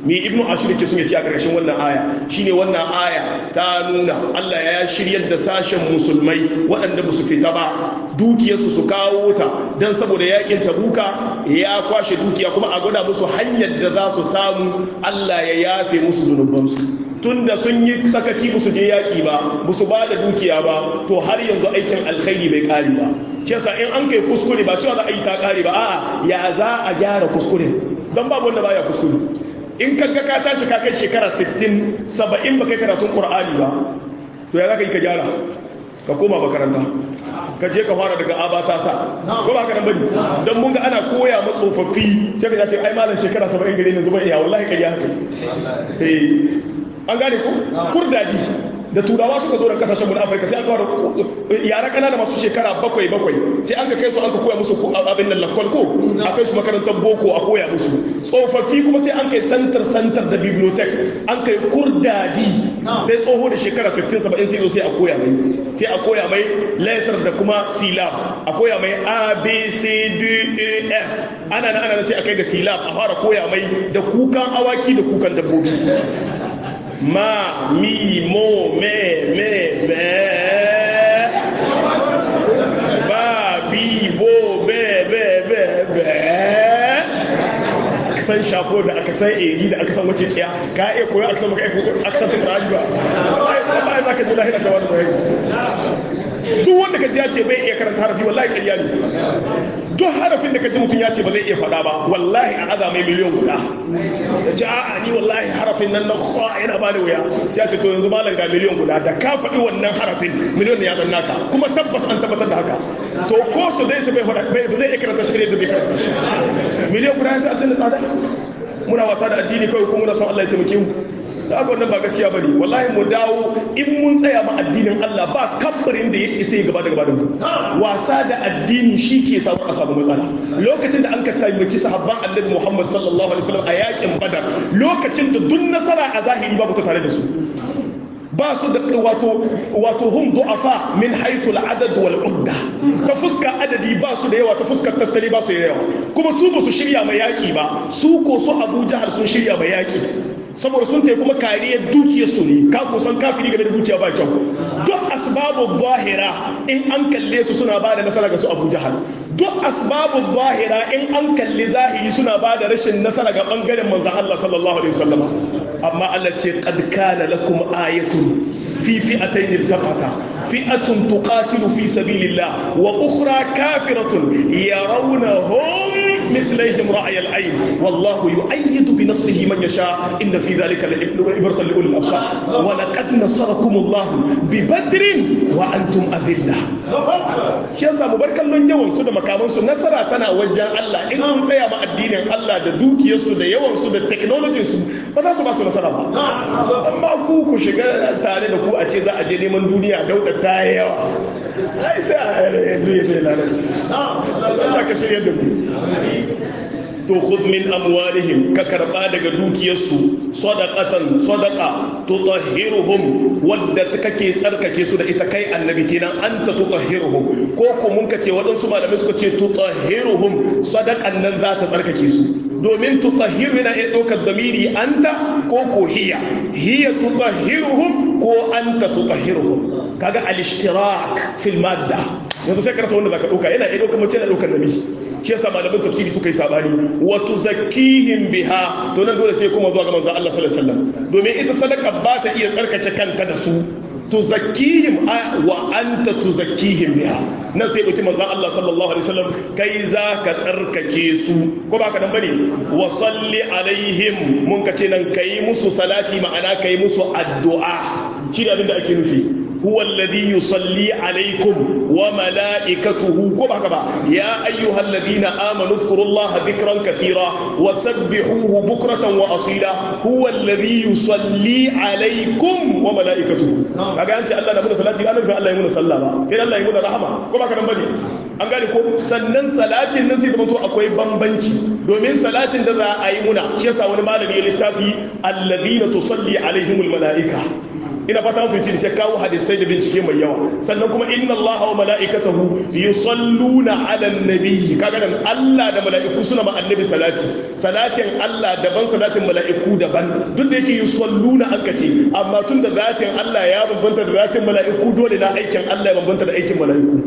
mi ibnu ashir ke sun yace a ƙarshen wannan aya shine wannan aya ta nuna Allah ya shiryar da sashen musulmai waɗanda ba su fita ba dukiyarsu su kawo ta dan saboda yakin tabuka ya kwashe dukiya kuma a gwada musu hanyar da za su samu Allah ya yafe musu zunubansu tunda sun yi sakaci ba su je yaƙi ba ba su ba da dukiya ba to har yanzu aikin alkhairi bai ƙare ba shi yasa in an kai kuskure ba cewa za a yi ta ƙare ba a'a ya za a gyara kuskure don babu wanda baya kuskure in ka ga ka tashi ka kai shekara 60 70 ba kai karatun qur'ani ba to ya za ka yi ka gyara ka koma makaranta ka je ka fara daga abata sa ko ba ka nan bane dan mun ga ana koya ma tsofaffi sai ka ce ai malam shekara 70 gare ne zuba iya wallahi kai ya haka eh an gane ko kurdadi da turawa suka zo da kasashen mu na afirka sai an kawo yara kanana masu shekara bakwai bakwai sai an ka kai su an ka koya musu abin nan lakwal ko a kai su makarantar boko a koya musu tsofaffi kuma sai an kai santar santar da bibliotek an kai kurdadi sai tsoho da shekara 60 70 sai zo sai a koya mai sai a koya mai letter da kuma silab a koya mai a b c d e f ana nan ana sai a kai ga silab a fara koya mai da kukan awaki da kukan dabbobi ma mi mo me me me ba bi bo be be be be san shafo da aka san eri da aka san wace tsiya ka iya koyo aka san baka iya aka san tukura ba wallahi za ka ji lahira ta wani bayani duk wanda ka ji ya ce bai iya karanta harafi wallahi ƙarya ne duk harafin da ka ji mutum ya ce ba zai iya faɗa ba wallahi a aza mai miliyan guda ya ce a'a ni wallahi harafin nan na kwa yana bani wuya sai ya ce to yanzu malam ga miliyan guda da ka faɗi wannan harafin miliyan ne ya zan naka kuma tabbas an tabbatar da haka to ko su dai su bai faɗa ba zai iya karanta shi da bai karanta shi miliyan guda ya fi aljanna tsada muna wasa da addini kawai kuma muna son Allah ya taimake mu da aka wannan ba gaskiya bane wallahi mu dawo in mun tsaya ma addinin Allah ba kabbarin da ya isa ya gaba da gaba da mu wasa da addini shi ke samu a samu matsala lokacin da an ka taimaki sahabban Annabi Muhammad sallallahu alaihi wasallam a yakin Badar lokacin da duk nasara a zahiri babu ta tare da su ba su da wato wato hum du'afa min haythu al-adad wal udda ta fuska adadi ba su da yawa ta fuskar tattali ba su da yawa kuma su ba su shirya mai yaki ba su ko su Abu Jahal sun shirya mai yaki saboda sun tai kuma kariyar dukiyar su ne ka kusan kafiri game da dukiya ba kyau duk asbabu zahira in an kalle su suna ba da nasara ga su Abu Jahal duk asbabu zahira in an kalli zahiri suna ba da rashin nasara ga bangaren manzon Allah sallallahu alaihi wasallam amma Allah ce qad kana lakum ayatun fi fi'atayn iltaqata fi'atun tuqatilu fi sabilillah wa ukhra kafiratun yarawnahum mithlihim ra'y al-ayn wallahu yu'ayyidu bi nasrihi man yasha inna fi dhalika la'ibratan li ulil absar wa laqad nasarakum Allah bi badrin wa antum adillah shi yasa mu bar kallon yawan su da makaman su nasara tana wajen Allah in sun tsaya ma addinin Allah da dukiyar su da yawan su da technology su ba za su ba su nasara ba amma ku ku shiga tare da ku a ce za a je neman duniya dauda ta yi yawa ai sai a duniya sai lalace Allah ka shirya da mu to khudh min amwalihim ka karba daga dukiyarsu sadaqatan sadaqa tutahhiruhum wadda kake tsarkake su da ita kai annabi kenan anta tutahhiruhum ko ko mun kace waɗansu malamai suka ce tutahhiruhum sadaqan nan za ta tsarkake su domin tutahhiru yana iya ɗaukar damiri anta ko ko hiya hiya tutahhiruhum ko anta tutahhiruhum kaga al-ishtirak fil madda yanzu sai karanta wanda zaka ɗauka yana iya ɗaukar mace yana ɗaukar namiji shi yasa malaman tafsiri suka yi sabani wa tuzakkihim biha to nan dole sai kuma zuwa ga manzon Allah sallallahu alaihi wasallam domin ita sadaka ba ta iya tsarkake kanta da su tuzakkihim wa anta tuzakkihim biha nan sai dauki manzon Allah sallallahu alaihi wasallam kai za ka tsarkake su ko ba ka dan bane wa salli alaihim mun ka ce nan kai musu salati ma'ana kai musu addu'a shi da abin da ake nufi هو الذي يصلي عليكم وملائكته كما كما يا أيها الذين آمنوا اذكروا الله ذكرا كثيرا وسبحوه بكرة وأصيلا هو الذي يصلي عليكم وملائكته kaga an ce Allah na muna salati ana fi Allah ya muna sallama sai Allah ya muna rahama ko ba ka nan bane an gane ko sannan salatin nan sai da to akwai bambanci domin salatin da za a yi muna shi yasa wani malami ya littafi alladhina tusalli alaihimul malaika ina fata mun fice sai kawo hadisai da bincike mai yawa sannan kuma inna Allah wa mala'ikatahu yusalluna 'alan nabiy kaga nan Allah da mala'iku suna ma annabi salati salatin Allah daban salatin mala'iku daban duk da yake yusalluna an kace amma tun da zatin Allah ya bambanta da zatin mala'iku dole na aikin Allah ya bambanta da aikin mala'iku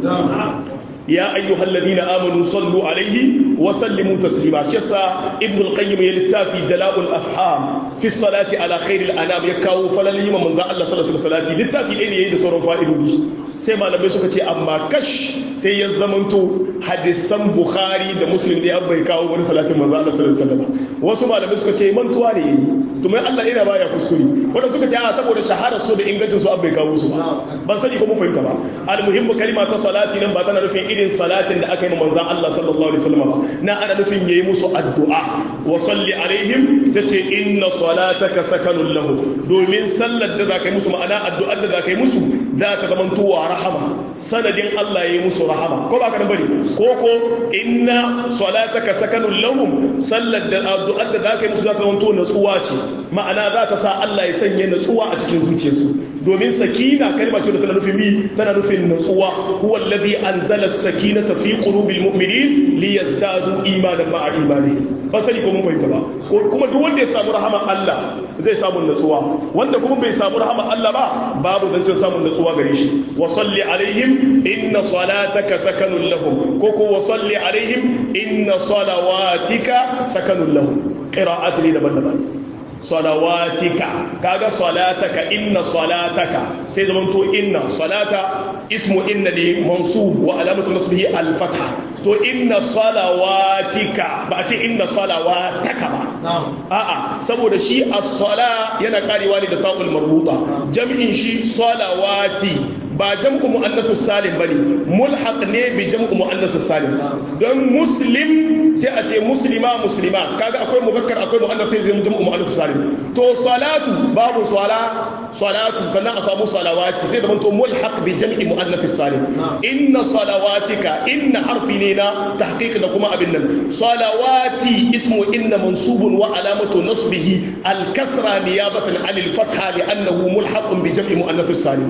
يا أيها الذين آمنوا صلوا عليه وسلموا تسليما شسا ابن القيم يلتافي جلاء الأفهام في الصلاة على خير الأنام يكاو فلن يما من ذا الله صلى الله عليه وسلم للتافي إن يهيد صورا فائدو sai malamai suka ce amma kash sai ya zamanto hadisan bukhari da muslim ne an bai kawo wani salatin manzo Allah sallallahu alaihi wasallam wasu malamai suka ce mantuwa ne yayi to mai Allah ina baya kuskure wanda suka ce a saboda shahara su da ingancin su an bai kawo su ba ban sani ko mun fahimta ba almuhimmu kalima ta salati nan ba tana nufin irin salatin da aka yi manzo Allah sallallahu alaihi wasallam ba na ana nufin yayi musu addu'a wa salli alaihim sai ce inna salataka sakanun lahu domin sallar da zaka yi musu ma'ana addu'ar da zaka yi musu za ka zamanto wa rahama sanadin Allah ya yi musu rahama ko ba ka bari ko ko inna salataka sakanun lahum sallar da addu'ar da zaka yi musu za ta zamanto natsuwa ce ma'ana za ta sa Allah ya sanya natsuwa a cikin zuciyarsu domin sakina kalma ce da tana nufin mi tana nufin natsuwa huwa alladhi anzala as-sakinata fi qulubil mu'minin liyazdadu imanan ma'a imanihim ba sani ko mun fahimta ba kuma duk wanda ya samu rahama Allah zai samu natsuwa wanda kuma bai samu rahama Allah ba babu zancin samun natsuwa gare shi wa salli alaihim inna salataka sakanun lahum ko ko wa salli alaihim inna salawatika sakanun lahum qira'at ne daban-daban salawatika kaga salataka inna salataka sai zaman to inna salata ismu inna li mansub wa alamatu nasbihi al-fatha to inna salawatika ba a ce inna salawataka ba a'a saboda shi as-sala yana karewa ne da ta'ul marbuta jami'in shi salawati ba jam'u mu'annasu salim bane mulhaq ne bi jam'u mu'annasu salim don muslim sai a ce muslima muslimat kaga akwai muzakkar akwai mu'annas sai zai jam'u mu'annasu salim to salatu babu sala salatu sannan a samu salawati sai da manto mulhaq bi jam'i mu'annasu salim inna salawatika inna harfi ne na tahqiq da kuma abin nan salawati ismu inna mansubun wa alamatu nasbihi al-kasra niyabatan 'anil fatha li'annahu mulhaqun bi jam'i mu'annasu salim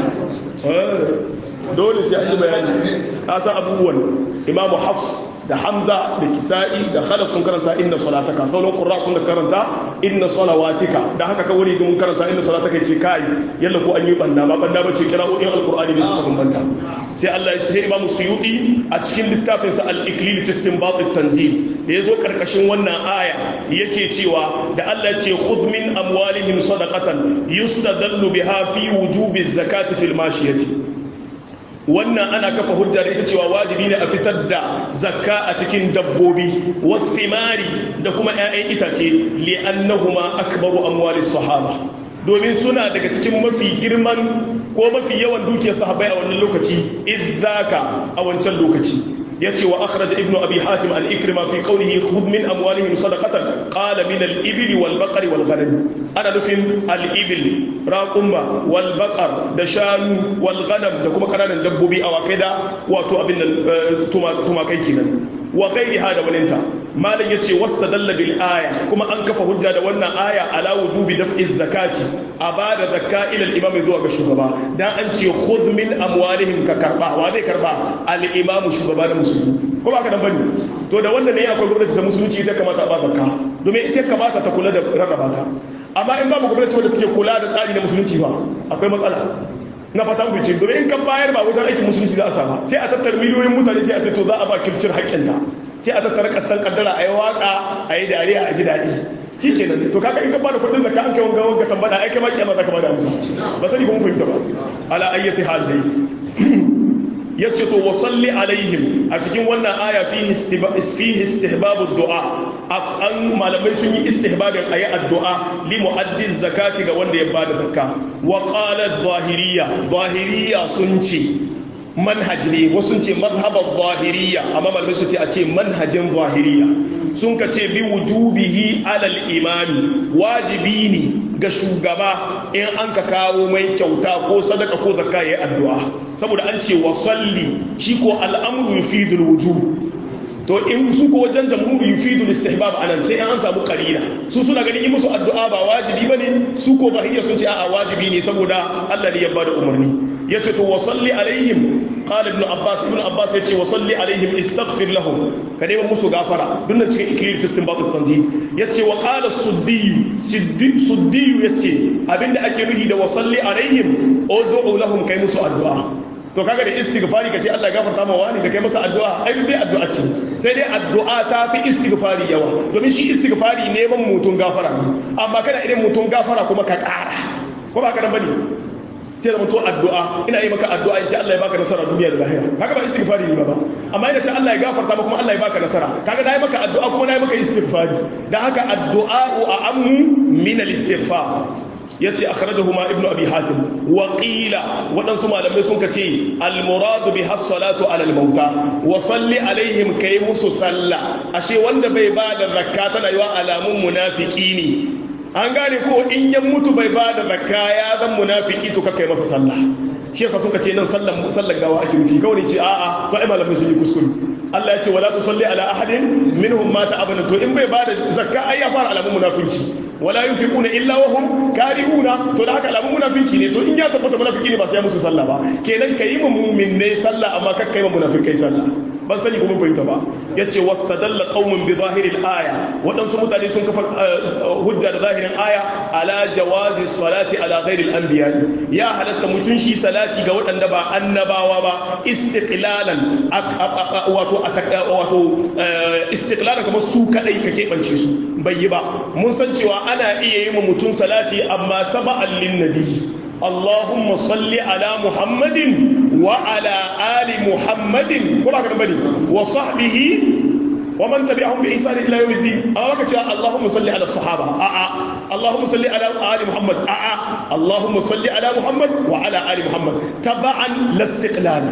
dole sai an yi bayani ka san abubuwan imamu hafs da hamza da kisa'i da khalaf sun karanta inna salataka sauran qurra sun karanta inna salawatika da haka kawai mun karanta inna salataka ce kai yalla ko an yi banda ba banda bace kira'o'in alqur'ani ne suka bambanta sai Allah ya ce imamu suyuti a cikin littafin sa al-iklil fi istinbat at-tanzil da yazo karkashin wannan aya yake cewa da Allah ya ce khudh min amwalihim sadaqatan yustadallu biha fi wujubi zakati fil mashiyati wannan ana kafa hujja da ita cewa wajibi ne a fitar da zakka a cikin dabbobi wathimari da kuma 'ya'yan itace li'annahuma akbaru amwalis sahaba domin suna daga cikin mafi girman ko mafi yawan dukiyar sahabbai a wannan lokaci idzaka a wancan lokaci yace wa akhraj ibnu abi hatim al ikrima fi qawlihi khudh min amwalihim sadaqatan qala min al ibil wal baqari wal ghanam ana nufin al ibil raqumma wal baqar da shanu wal ghanam da kuma kananan dabbobi awakai da wato abin nan tumakai kenan wa ghairiha da waninta malam yace wastadalla bil aya kuma an kafa hujja da wannan aya ala wujubi daf'i zakati a bada zakka ila al imam zuwa ga shugaba dan an ce khudh min amwalihim ka karba wa zai karba al imam shugaba da musulmi ko ba ka dan bane to da wannan ne akwai gwamnati ta musulunci ita kamata a ba zakka domin ita kamata ta kula da rarraba ta amma in babu gwamnati wadda take kula da tsari na musulunci ba akwai matsala na fatan bice domin in kan bayar ba wajen aikin musulunci za a sama sai a tattara miliyoyin mutane sai a ce to za a ba kircin haƙƙinta sai a tattara kattan kaddara a yi waƙa a yi dariya a ji daɗi shi kenan to kaga in ka bada kuɗin zakka an kai wanga wanga tambada ai kai ma kiyama zaka bada amsa ba sani ko mun fahimta ba ala ayyati hal dai yace to wasalli alaihim a cikin wannan aya fihi istihbabu du'a an malamai sun yi istihbabin ayi addu'a li muaddi zakati ga wanda ya bada zakka wa qalat zahiriya zahiriya sun ce manhaj ne wasu ce mazhabar zahiriya amma malamai su ce a ce manhajin zahiriya sun ka ce bi wujubihi alal imami wajibi ne ga shugaba in an ka kawo mai kyauta ko sadaka ko zakka yayi addu'a saboda an ce wa salli shi ko al'amru yufidul wujub to in su ko wajen jamhuri yufidu istihbab anan sai an samu qarina su suna ganin in musu addu'a ba wajibi bane su ko bahiyya sun ce a'a wajibi ne saboda Allah ne ya bada umarni yace to wasalli alaihim qala ibn abbas ibn abbas yace wasalli alaihim istaghfir lahum ka dai musu gafara dunnan cikin iklil fi istinbat tanzil yace wa qala suddi siddi suddi yace abinda ake nuhi da wasalli alaihim ud'u lahum kai musu addu'a to kaga da istighfari kace Allah ya gafarta ma wani da kai masa addu'a ai dai addu'a ce sai dai addu'a ta fi istighfari yawa domin shi istighfari neman mutun gafara ne amma kana idan mutun gafara kuma ka ƙara ko ba ka nan bane sai da mutu addu'a ina yi maka addu'a in ce Allah ya baka nasara duniya da lahira kaga ba istighfari ne ba amma ina ce Allah ya gafarta maka kuma Allah ya baka nasara kaga nayi maka addu'a kuma nayi maka istighfari dan haka addu'a a ammu min al-istighfar yace akhrajahu ma ibnu abi hatim wa qila wadansu malamai sun kace al muradu bi as-salatu ala al mauta wa salli alaihim kai musu salla ashe wanda bai ba da zakka tana yiwa alamun munafiki ne an gane ko in ya mutu bai ba da zakka ya zan munafiki to kai masa sallah shi yasa suka ce nan sallan sallan gawa ake nufi kawai ce a'a to ai malamai sun yi kuskure Allah ya ce wala tusalli ala ahadin minhum mata abana to in bai ba da zakka ai ya fara alamun munafinci wala yunfiquna illa wa hum karihuna to da haka alamun munafinci ne to in ya tabbata munafiki ne ba sai ya musu sallah ba kenan kai mu mu'min ne sallah amma kar kai mu munafikai sallah ban sani kuma fahimta ba yace wastadalla qaumun bi zahiril aya wadansu mutane sun kafa hujja da zahirin aya ala jawazi salati ala ghairil anbiya ya halatta mutun shi salati ga wadanda ba annabawa ba istiqlalan wato wato istiqlalan kamar su kadai ka keɓance su bai yi ba mun san cewa ana iya yi ma mutum salati amma taba'an lin nabi Allahumma salli ala Muhammadin wa ala ali Muhammadin kuma ka bane wa sahbihi wa man tabi'ahum bi ihsan ila yawm الدين amma ka ce Allahumma salli ala sahaba a a Allahumma salli ala ali Muhammad a a Allahumma salli ala Muhammad wa ala ali Muhammad taba'an lastiqlal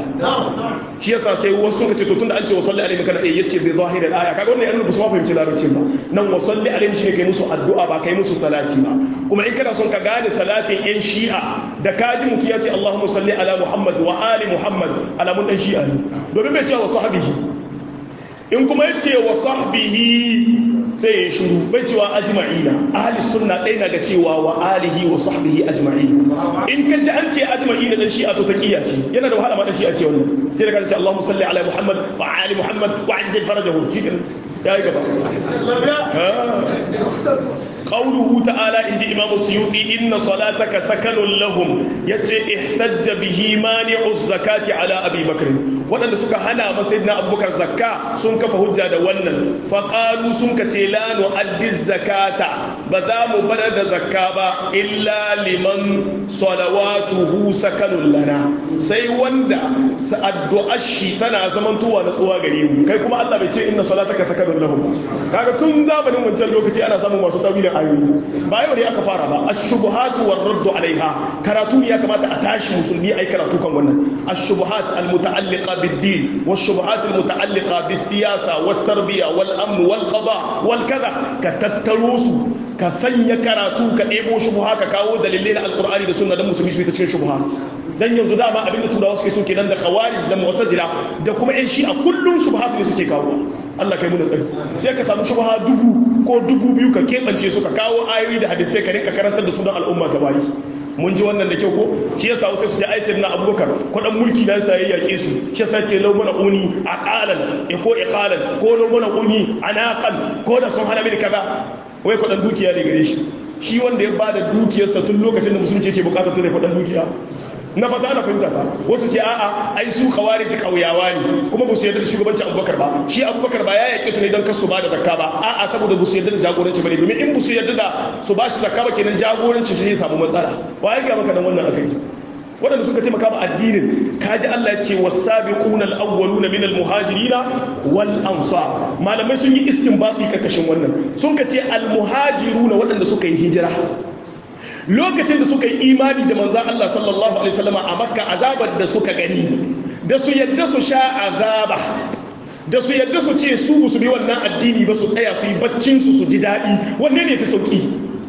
shi yasa sai wasu suka ce to tunda an ce wa salli alaihi kana eh yace bi zahir al-aya kaga wannan yana ba su fahimci larabcin ba nan wa salli alaihi shine kai musu addu'a ba kai musu salati ba kuma in kana son ka gane salatin yan shi'a da kaji mutu ya ce Allahumma salli ala Muhammad wa ali Muhammad alamun dan shi'a ne domin bai ce wa sahbihi in kuma ya ce wa sahbihi sai ya shuru bai cewa ajma'ina ahli sunna ɗaya na ga cewa wa alihi wa sahbihi ajma'i in ka ji an ce ajma'ina dan shi'a to taqiya ce yana da wahala ma dan shi'a ce wannan sai da ka ce Allahumma salli ala Muhammad wa ali Muhammad wa ajjal farajahu shi ya yi gaba قوله تعالى عند إمام السيوطي إن صلاتك سكن لهم يتي احتج به مانع الزكاة على أبي بكر وأن سكا هنا مسيدنا أبو بكر زكاة سنك فهجة ونن فقالوا سنك لا نؤدي الزكاة بذام بلد زكاة إلا لمن صلواته سكن لنا سي وندا سأدعى الشي تنا زمن توا نسوا غريب كي كما الله بيتي إن صلاتك سكن لهم kaga tun zamanin wancan lokaci ana samun masu tawilin ayoyi ba yau ne aka fara ba ash-shubuhatu war-raddu alaiha karatu ne ya kamata a tashi musulmi ai karatu kan wannan ash-shubuhat al-muta'alliqa bid-din wash-shubuhat al-muta'alliqa bis-siyasa wat-tarbiya wal-amn wal-qada wal-kaza ka tattaro su ka sanya karatu ka ɗebo shubuha ka kawo dalilai na alkur'ani da sunna dan musulmi su ta cikin shubuhat dan yanzu dama abinda turawa suke so kenan da khawarij da mu'tazila da kuma yan shi'a kullun shubuhat ne suke kawo Allah kai mu da tsari sai ka samu shubha dubu ko dubu biyu ka keɓance su ka kawo ayoyi da hadisai ka rinka karantar da su don al'umma ta bayi mun ji wannan da kyau ko shi yasa wasu su ce ai sayyidina abubakar kudan mulki na sa yayyake su shi yasa ce law mana uni aqalan e ko iqalan ko law mana uni anaqan ko da sun hana mini kaza wai kudan dukiya ne gare shi shi wanda ya bada dukiyarsa tun lokacin da musulunci yake bukatar ta da kudan dukiya na fata ana fahimta ta wasu ce a'a ai su khawarij kauyawa ne kuma ba su yarda da shugabancin abubakar ba shi abubakar ba ya yake su ne don kasu ba da zakka ba a'a saboda ba su yarda da jagoranci bane domin in ba su yarda da su ba shi zakka ba kenan jagorancin shi zai samu matsala wa ya ga maka nan wannan akai waɗanda suka taimaka ba addinin kaji Allah ya ce wasabiquna al-awwaluna min al-muhajirina wal ansar malamai sun yi istinbati karkashin wannan sun ka ce al-muhajiruna waɗanda suka yi hijira lokacin da suka yi imani da manzan Allah sallallahu Alaihi wasallama a makka azabar da suka gani da su yadda su sha azaba da su yadda su ce su su bi wannan addini ba su tsaya su yi baccinsu su ji daɗi wanne ne fi sauƙi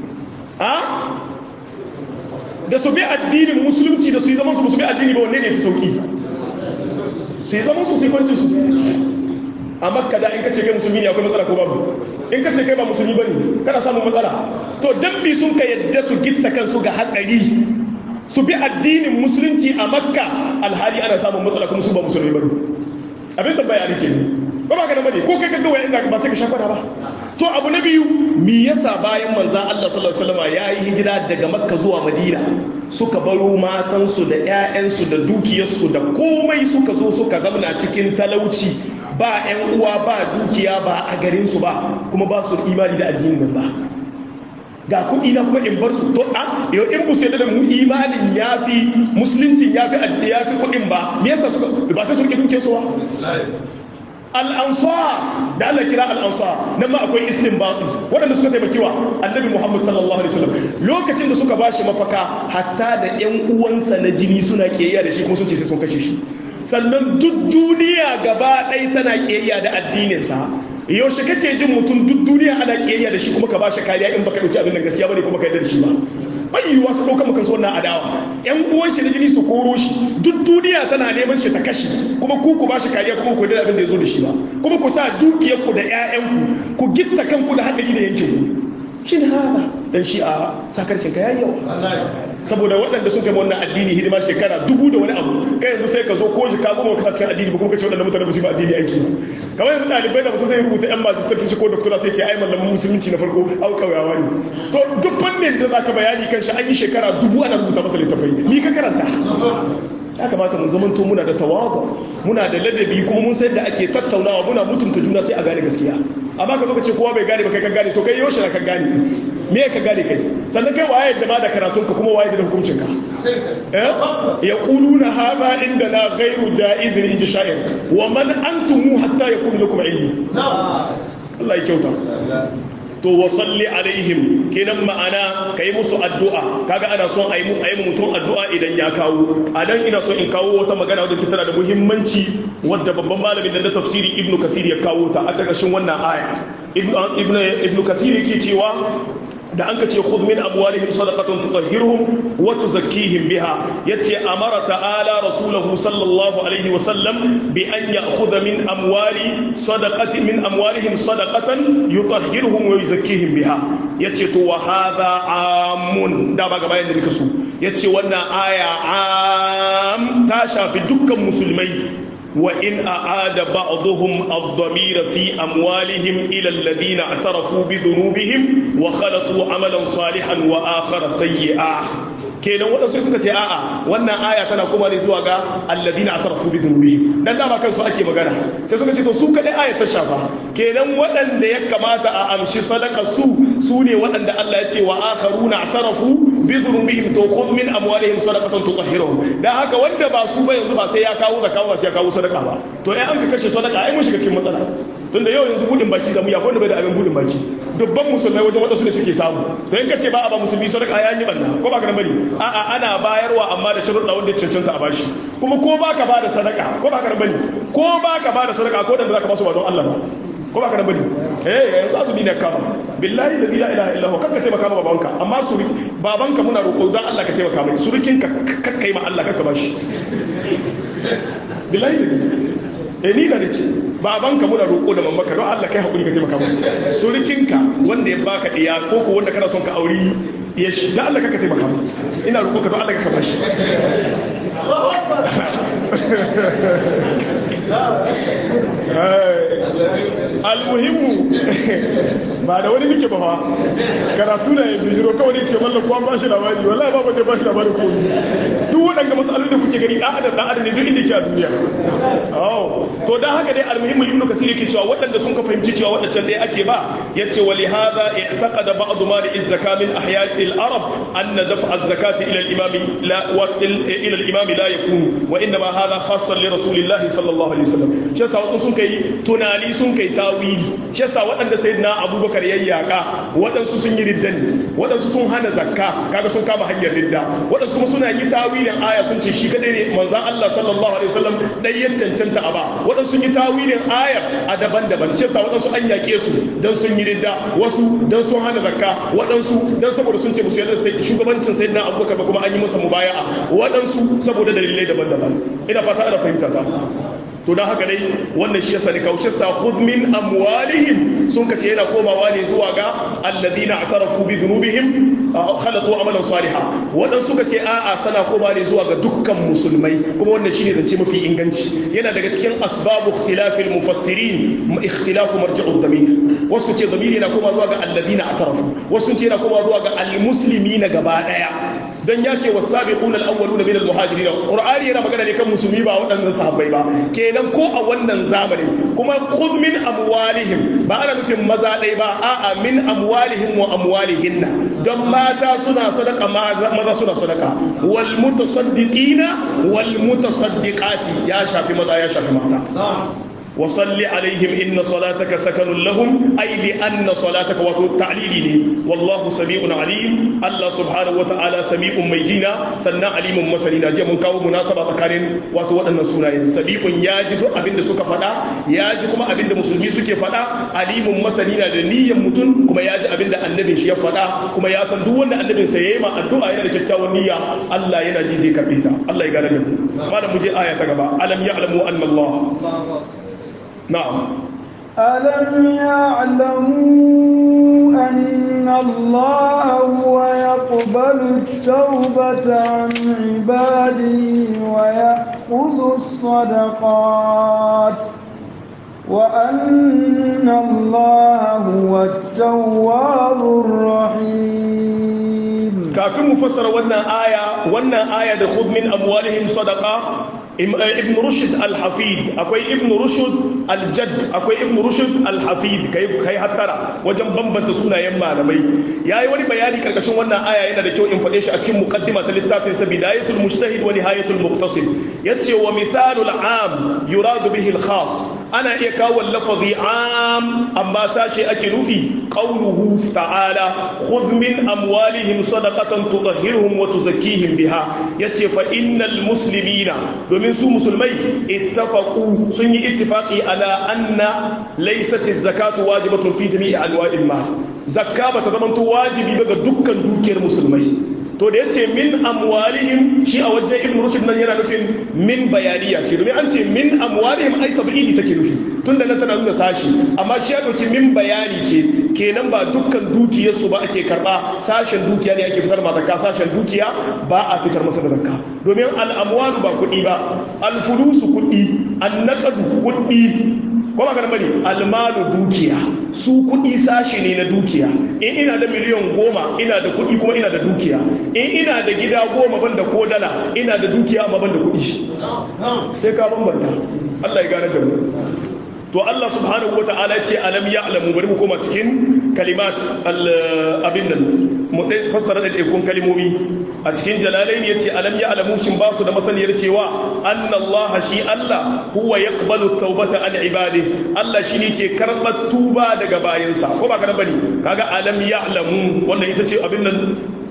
da su bi addinin musulunci da su yi zaman su bi addini ba wanne ne fi sauƙi su yi zaman su su yi kwancin su a makka da in ka ce kai musulmi ne akwai matsala ko babu in ka ce kai ba musulmi bane kana samun matsala to dan bi sun ka yadda su gitta kansu ga hatsari su bi addinin musulunci a makka alhali ana samun matsala kuma su ba musulmi bane abin tambaya ne kenan ba ba ka da bane ko kai ka ga wai inda ba sai ka shafara ba to abu na biyu me yasa bayan manzan Allah sallallahu alaihi wasallam ya yi hijira daga makka zuwa madina suka baro matansu da 'ya'yansu da dukiyarsu da komai suka zo suka zamna cikin talauci ba 'yan uwa ba dukiya ba a garinsu ba kuma ba su imani da addinin nan ba ga kuɗi na kuma in bar su to a yau in bu sai da mu imanin yafi musulunci yafi yafi kuɗin ba me yasa suka ba sai su rike dukiyarsu ba al'ansar da Allah kira al'ansar nan ma akwai istinbatu waɗanda suka taimaki wa annabi Muhammad sallallahu alaihi wasallam lokacin da suka bashi mafaka hatta da ƴan uwansa na jini suna kiyayya da shi kuma sun ce sai sun kashe shi sannan duk duniya gaba ɗaya tana kiyayya da addininsa yaushe kake jin mutum duk duniya ana kiyayya da shi kuma ka bashi kariya in baka dauki abin nan gaskiya bane kuma ka yarda da shi ba bai yiwuwa su ɗauka maka wannan adawa yan uwan shi da jini su koro shi duk duniya tana neman shi ta kashe kuma ku ku bashi kariya kuma ku da abin da ya zo da shi ba kuma ku sa dukiyarku da ƴaƴanku ku gitta kanku da haɗari da yankin ku shin hada dan shi a sakarcin ka yayi yawa saboda waɗanda sun kai wannan addini hidima shekara dubu da wani abu kai yanzu sai ka zo ko shi ka goma ka sa cikin addini ba kuma ka ce waɗanda mutane ba su yi ba addini aiki ba kamar yanzu ɗalibai da mutum sai rubuta yan magistrate ko doctora sai ce ai mallamin musulunci na farko au kauyawa ne to duk fannin da zaka bayani kan shi an yi shekara dubu ana rubuta masa littafai ni ka karanta ya kamata mun zamanto muna da tawadu muna da ladabi kuma mun san da ake tattaunawa muna mutunta juna sai a gane gaskiya amma ka zo ka ce kowa bai gane ba kai ka gane to kai yaushe na ka gane me ka gane kai sannan kai waye da ma da karatun ka kuma waye da hukuncin ka eh yaquluna hadha inda la ghayru jaiz in ji sha'ir wa man antum hatta yakun lakum ilmi Allah ya kyauta to wasalli alaihim kenan ma'ana ka yi musu addu'a kaga ana son a yi mutum addu'a idan ya kawo a dan ina so in kawo wata magana wadda tana da muhimmanci wadda babban malamin da na tafsiri ibnu kathir ya kawo ta a ƙarƙashin wannan aya ibnu kathir yake cewa da an ka ce khudh min amwalihim sadaqatan tutahhiruhum wa tuzakkihim biha yace amara ta'ala rasulahu sallallahu alaihi wa sallam bi an ya'khudha min amwali sadaqati min amwalihim sadaqatan yutahhiruhum wa yuzakkihim biha yace to wa hadha amun da ba gaba yanda nika so yace wannan aya am ta shafi dukkan musulmai وإن أعاد بعضهم الضمير في أموالهم إلى الذين اعترفوا بذنوبهم وخلطوا عملا صالحا وآخر سيئا kenan waɗansu suka ce a'a wannan aya tana kuma ne zuwa ga alladina atarafu bi dhunubihim dan dama kansu ake magana sai suka ce to su kadai aya ta shafa kenan waɗanda ya kamata a amshi sadaka su su ne waɗanda Allah ya ce wa akharuna atarafu bi dhunubihim to khudh min amwalihim sadaqatan tutahhiruhum dan haka wanda ba su ba yanzu ba sai ya kawo zakka ba sai ya kawo sadaka ba to ai an ka kashe sadaka ai mun shiga cikin matsala tunda yau yanzu budin baki zamu ya wanda bai da abin budin baki dubban musulmai wajen wadansu da suke samu to in ka ce ba a ba musulmi sadaka ya yi banna ko ba ka bari a'a ana bayarwa amma da sharuɗa wanda cancanta a bashi kuma ko ba ka ba da sadaka ko ba ka bari ko ba ka ba da sadaka ko da za ka ba su ba don Allah ba ko ba ka da bari eh yanzu azumi ne kama billahi la ilaha illa huwa kanka taimaka ma babanka amma su babanka muna roƙo don Allah ka taimaka mai surukin ka kakka yi ma Allah kakka bashi billahi eh ni da ce babanka muna roƙo da mamaka don Allah kai hakuri ka taimaka musu surukinka wanda ya baka iya ko ko wanda kana son ka auri ya shi da Allah kaka taimaka mu ina roƙo ka don Allah ka bashi almuhimmu ba da wani nike ba fa karatu da ya bijiro kawai ne ce mallan ko an bashi labari wallahi babu da bashi labari ko duk waɗanda masalolin da kuke gani ɗan adam ɗan adam ne duk inda ke a duniya oh to dan haka dai almuhimmu ibnu kathir yake cewa waɗanda sun ka fahimci cewa waɗancan dai ake ba yace wa li hadha i'taqada ba'd ma az-zaka min ahya'i al-arab anna daf'a az-zakati ila al-imam la wa ila al-imam la yakunu wa inma hadha khassan li rasulillahi sallallahu alaihi wasallam shi yasa wasu sun kai tunani sun kai tawili shi yasa waɗanda sayyidina abubakar yayyaka waɗansu sun yi riddani waɗansu sun hana zakka kaga sun kama hanyar ridda waɗansu kuma suna yi tawilin aya sun ce shi kadai ne manzon Allah sallallahu alaihi wasallam dai ya cancanta a ba waɗansu sun yi tawilin aya a daban-daban shi yasa waɗansu an yake su dan sun yi ridda wasu dan sun hana zakka waɗansu dan saboda sun ce musu yadda shugabancin sayyidina abubakar ba kuma an yi masa mubaya'a waɗansu saboda dalilai daban-daban ina fata ana fahimta ta to don haka dai wannan shi yasa ne kaushe sa khudh min amwalihim sun kace yana komawa ne zuwa ga alladhina atarafu bi dhunubihim khalatu amalan salihan wadan suka ce a'a sana koma ne zuwa ga dukkan musulmai kuma wannan shine zance mafi inganci yana daga cikin asbabu ikhtilafil mufassirin ikhtilafu marji'ud damir wasu ce damir yana koma zuwa ga alladhina atarafu wasu ce yana koma zuwa ga almuslimina gaba daya dan ya ce wasabiquna alawwaluna min almuhajirin qur'ani yana magana ne kan musulmi ba waɗannan sahabbai ba kenan ko a wannan zamanin kuma khudh min amwalihim ba ana nufin maza ɗaya ba a'a min amwalihim wa amwalihinna don mata suna sadaka maza suna sadaka wal mutasaddiqina wal mutasaddiqati ya shafi maza ya shafi mata وصل عليهم إن صلاتك سكن لهم أي لأن صلاتك وتعليلي والله سميع عليم الله سبحانه وتعالى سميع ميجينا سنا عليم مسلينا جاء من كاو مناسبة كارين واتو أن سونا سميع ياجد أبند سكا فدا ياجد كما أبند مسلمي سكا فدا عليم مسلينا لنيا متون كما ياجد أبند النبي شيا فدا كما ياسن دون النبي سيما الدعاء إلى الجتاوى النية الله ينجي ذي كبيتا الله يقال لهم ماذا مجي آية تقبع ألم يعلموا أن الله نعم ألم يعلموا أن الله هو يقبل التوبة عن عباده ويأخذ الصدقات وأن الله هو التواب الرحيم كافي مفسر وانا آية وانا آية خذ من أموالهم صدقة ibn rushd al-hafid akwai ibn rushd al-jadd akwai ibn rushd al-hafid kai kai hattara wajen bambanta sunayen malamai yayi wani bayani karkashin wannan aya yana da kyau in fade shi a cikin muqaddima ta littafin sa bidayatul mujtahid wa nihayatul muqtasid yace wa mithalul am yuradu bihi al-khas ana iya kawo lafazi am amma sashe ake nufi qawluhu ta'ala khudh min amwalihim sadaqatan tutahhiruhum wa tuzakkihim biha yace fa innal muslimina domin su musulmai ittafaqu sun yi ittifaqi ala anna laysat az-zakatu wajibatun fi jami'i anwa'il ma zakka bata zamanto wajibi ba ga dukkan dukiyar musulmai to da yace min amwalihim shi a wajen ibn rushd nan yana nufin min bayaniya ce domin an ce min amwalihim ai tabi'ili take nufi tunda nan tana nuna sashi amma shi ya dauki min bayani ce kenan ba dukkan dukiyar su ba ake karba sashen dukiya ne ake fitar ma zakka sashen dukiya ba a fitar masa da zakka domin al-amwalu ba kuɗi ba al-fulusu kuɗi an-naqdu kuɗi ko ba bane almalu dukiya su kuɗi sashi ne na dukiya in ina da miliyan goma ina da kuɗi kuma ina da dukiya in ina da gida goma ban da ko dala ina da dukiya amma ban da kuɗi sai ka bambanta Allah ya gane da mu to Allah subhanahu wa ta'ala ce alam ya'lamu bari mu koma cikin kalimat abin nan mu dai fassara da ikon kalimomi a cikin jalalain yace alam ya'lamu shin ba su da masaniyar cewa anna Allah shi Allah huwa yaqbalu tawbata an ibadihi Allah shine ke karbar tuba daga bayinsa ko ba kana bane kaga alam ya'lamu wannan ita ce abin nan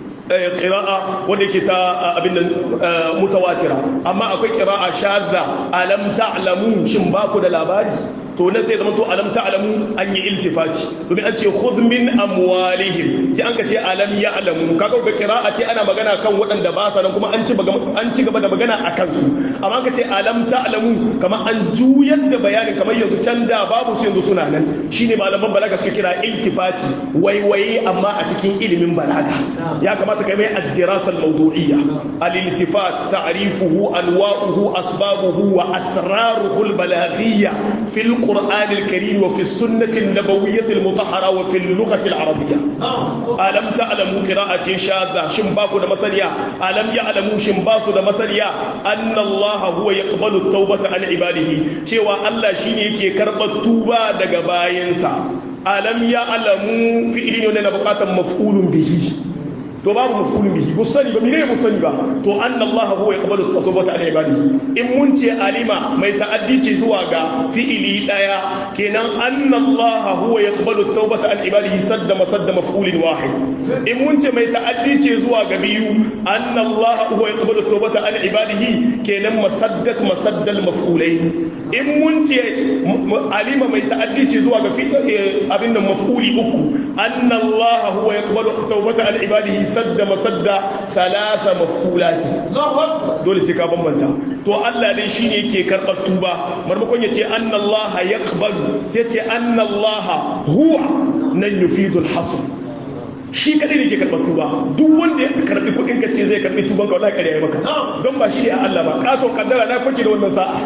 ƙira'a wanda yake ta abin da mutawatira amma akwai ƙira'a shadda alam ta'lamu shin ba ku da labari to nan sai zama to alam ta'lamu an yi iltifati domin an ce khudh min amwalihim sai an ka ce alam ya'lamu kaga ga qira'a ce ana magana kan waɗanda ba sa nan kuma an ci an ci gaba da magana a kansu amma ka ce alam ta'lamu kamar an juyar da bayanin kamar yanzu can da babu su yanzu suna nan shine malaman balaga suka kira iltifati waiwaye amma a cikin ilimin balaga ya kamata kai mai ad-dirasa al-mawdu'iyya al-iltifat ta'rifuhu anwa'uhu asbabuhu wa asraruhu al-balaghiyya fil القرآن الكريم وفي السنة النبوية المطهرة وفي اللغة العربية ألم تعلموا قراءة شاذة شمباكو دا مسليا ألم يعلموا شمباسو دا مسليا أن الله هو يقبل التوبة عن عباده شوى الله شيني كي كرب التوبة دا باينسا ألم يعلموا في إلين يونينا بقاتا مفعول به to babu mafulun bihi bu sani ba mene mu sani ba to anna Allah huwa yaqbalu tawbata an ibadihi in mun ce alima mai ta'addi ce zuwa ga fi'ili daya kenan anna Allah huwa yaqbalu tawbata an ibadihi sadda masadda maf'ulin wahid in mun ce mai ta'addi ce zuwa ga biyu anna Allah huwa yaqbalu tawbata an ibadihi kenan masaddat masaddal maf'ulain in mun ce alima mai ta'addi ce zuwa ga abin nan maf'uli uku anna Allah huwa yaqbalu tawbata an ibadihi sadda masadda thalatha maf'ulati dole sai ka bambanta to Allah dai shine yake karɓar tuba marmakon ya ce anna Allah yaqbalu sai ce anna Allah huwa nan yufidul hasr shi kadai ne ke karɓar tuba duk wanda ya karɓi kuɗin ka ce zai karɓi tuban ka wallahi kariya maka don ba shi ne a Allah ba katon kaddara na kwake da wannan sa'a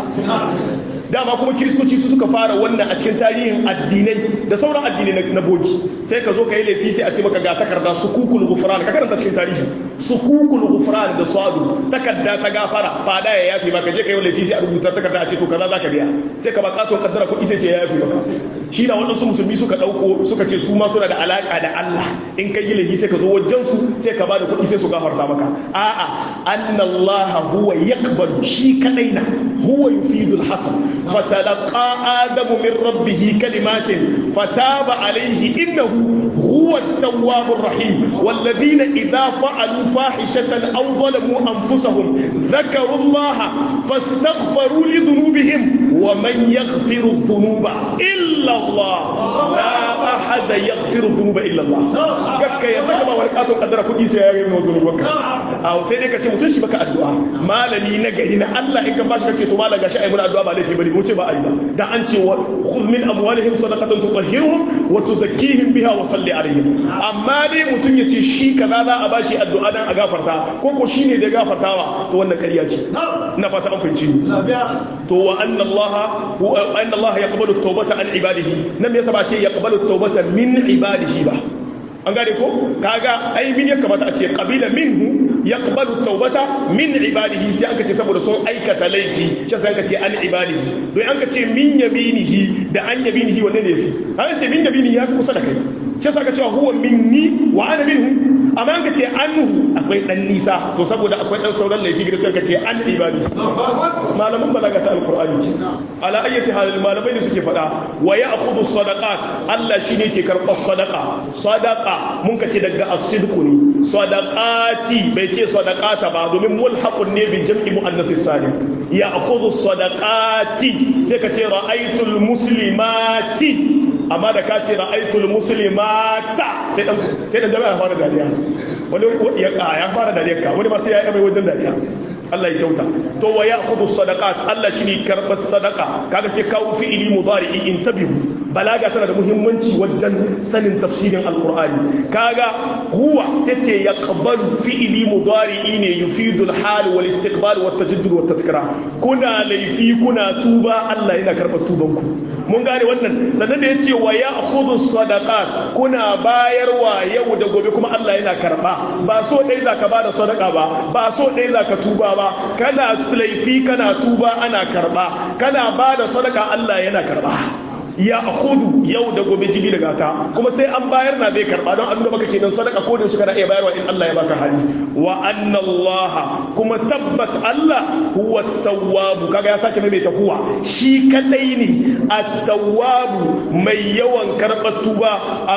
dama kuma kiristoci su suka fara wannan a cikin tarihin addinai da sauran addinai na bogi sai ka zo ka yi laifi sai a ce maka ga takarda sukukul ghufran ka karanta cikin tarihi sukukul ghufran da swadu takarda ta gafara fada ya yafi maka je ka yi laifi sai a rubuta takarda a ce to kaza zaka biya sai ka ba katon kaddara kuɗi sai ce ya yafi maka shi da waɗansu musulmi suka ɗauko suka ce su ma suna da alaƙa da Allah in ka yi laifi sai ka zo wajen su sai ka ba da kuɗi sai su gafarta maka a'a annallaha huwa yaqbalu shi kadai na huwa yufidul hasan فتلقى آدم من ربه كلمات فتاب عليه إنه هو التواب الرحيم والذين إذا فعلوا فاحشة أو ظلموا أنفسهم ذكروا الله فاستغفروا لذنوبهم ومن يغفر الذنوب إلا الله لا أحد يغفر الذنوب إلا الله كك يتكما ولكاتو قدر كل شيء يغفر ذنوبك أو سيدك تمتشي بك الدعاء ما لني نجرنا الله إنك باشك تتو مالا غشاء من الدعاء ما ليش bari mu ce ba a yi ba da an ce wa khudh min amwalihim sadaqatan tutahhiruhum wa tuzakkihim biha wa salli alaihim amma dai mutun yace shi kaza za a bashi addu'a dan a gafarta ko ko shine da gafartawa to wannan kariya ce ina fata an fahimci ni to wa anna allaha wa anna allaha yaqbalu at-taubata an ibadihi nan me yasa ba ce yaqbalu at-taubata min ibadihi ba an gane ko kaga ai min ya kamata a ce qabila minhu yaqbalu tawbata min ibadihi sai aka ce saboda sun aikata laifi shi sai aka ce an ibadihi don an ka ce min yaminihi da an yaminihi wanne ne yafi an ce min yaminihi ya fi kusa da kai shi sai aka ce huwa minni wa ana minhu amma an ka ce anhu akwai dan nisa to saboda akwai dan sauran laifi gida sai aka ce an ibadihi malaman balaga ta alqur'ani ke ala ayyati halil malamai ne suke fada wa ya'khudhu sadaqat Allah shine ke karɓar sadaqa sadaqa mun ka ce daga as-sidqu ne sadaqati bai ce sadaqata ba domin mulhaqun ne bi jam'i muannathis salim ya akhudhu sadaqati sai ka ce ra'aytul muslimati amma da ka ce ra'aytul muslimata sai dan sai dan jama'a fara dariya wani ya fara dariya ka wani ba sai ya yi mai wajen dariya Allah ya kyauta to wa ya'khudhu sadaqat Allah shine karbar sadaqa kaga sai kawo fi'ili mudari'i intabihu balaga tana da muhimmanci wajen sanin tafsirin alqur'ani kaga huwa sai ce yaqbalu fi'ili mudari'i ne yufidul hal wal istiqbal wat tajaddud wat tadhkira kuna laifi kuna tuba Allah yana karbar tuban ku mun gane wannan sannan da yace wa ya'khudhu sadaqat kuna bayarwa yau da gobe kuma Allah yana karba ba so dai zaka bada sadaqa ba ba so dai zaka tuba ba kana laifi kana tuba ana karba kana bada sadaka Allah yana karba ya akhudhu yau da gobe jibi daga ta kuma sai an bayar na zai karba don abinda baka kenan sadaka ko da shi kana iya bayarwa in Allah ya baka hali wa anna Allah kuma tabbat Allah huwa at-tawwab kaga ya sake mai huwa shi kadai ne at-tawwab mai yawan karbar tuba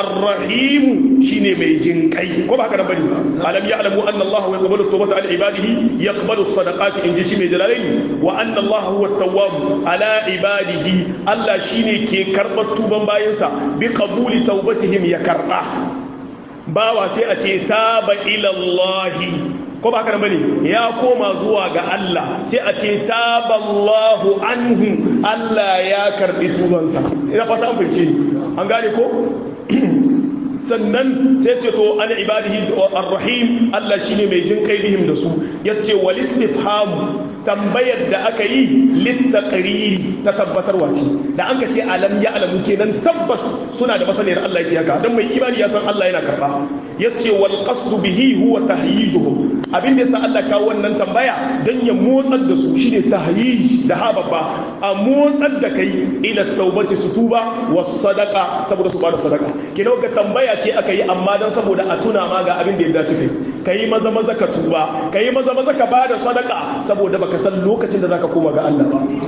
ar-rahim shine mai jin kai ko ba haka nan bane alam ya'lamu anna Allah yaqbalu at-tawbata an ibadihi yaqbalu as-sadaqati in ji shi mai jalalaini wa anna Allah huwa at-tawwab ala ibadihi Allah shine ke karɓar tuban bayansa bi qabuli taubatihim ya karɓa bawa sai a ce taba ilallahi ko ba haka bane ya koma zuwa ga Allah sai a ce taballahu anhu Allah ya karɓi tubansa ina fata an fice an gane ko sannan sai ce to an ibadihi ar-rahim Allah shine mai jin kai bihim da su yace wal istifham tambayar da aka yi littaqriri ta tabbatarwa ce da an ka ce alam ya alamu kenan tabbas suna da masaniyar Allah yake haka dan mai imani ya san Allah yana karba yace wal qasdu bihi huwa tahyijuhum abin da yasa Allah kawo wannan tambaya dan ya motsar da su shine tahyij da hababba a motsar da kai ila taubati su tuba was sadaqa saboda su bada sadaka kenan ga tambaya ce aka yi amma dan saboda a tuna ma ga abin da ya dace kai kai maza maza ka tuba kai maza maza ka bada sadaka saboda baka san lokacin da zaka koma ga Allah ba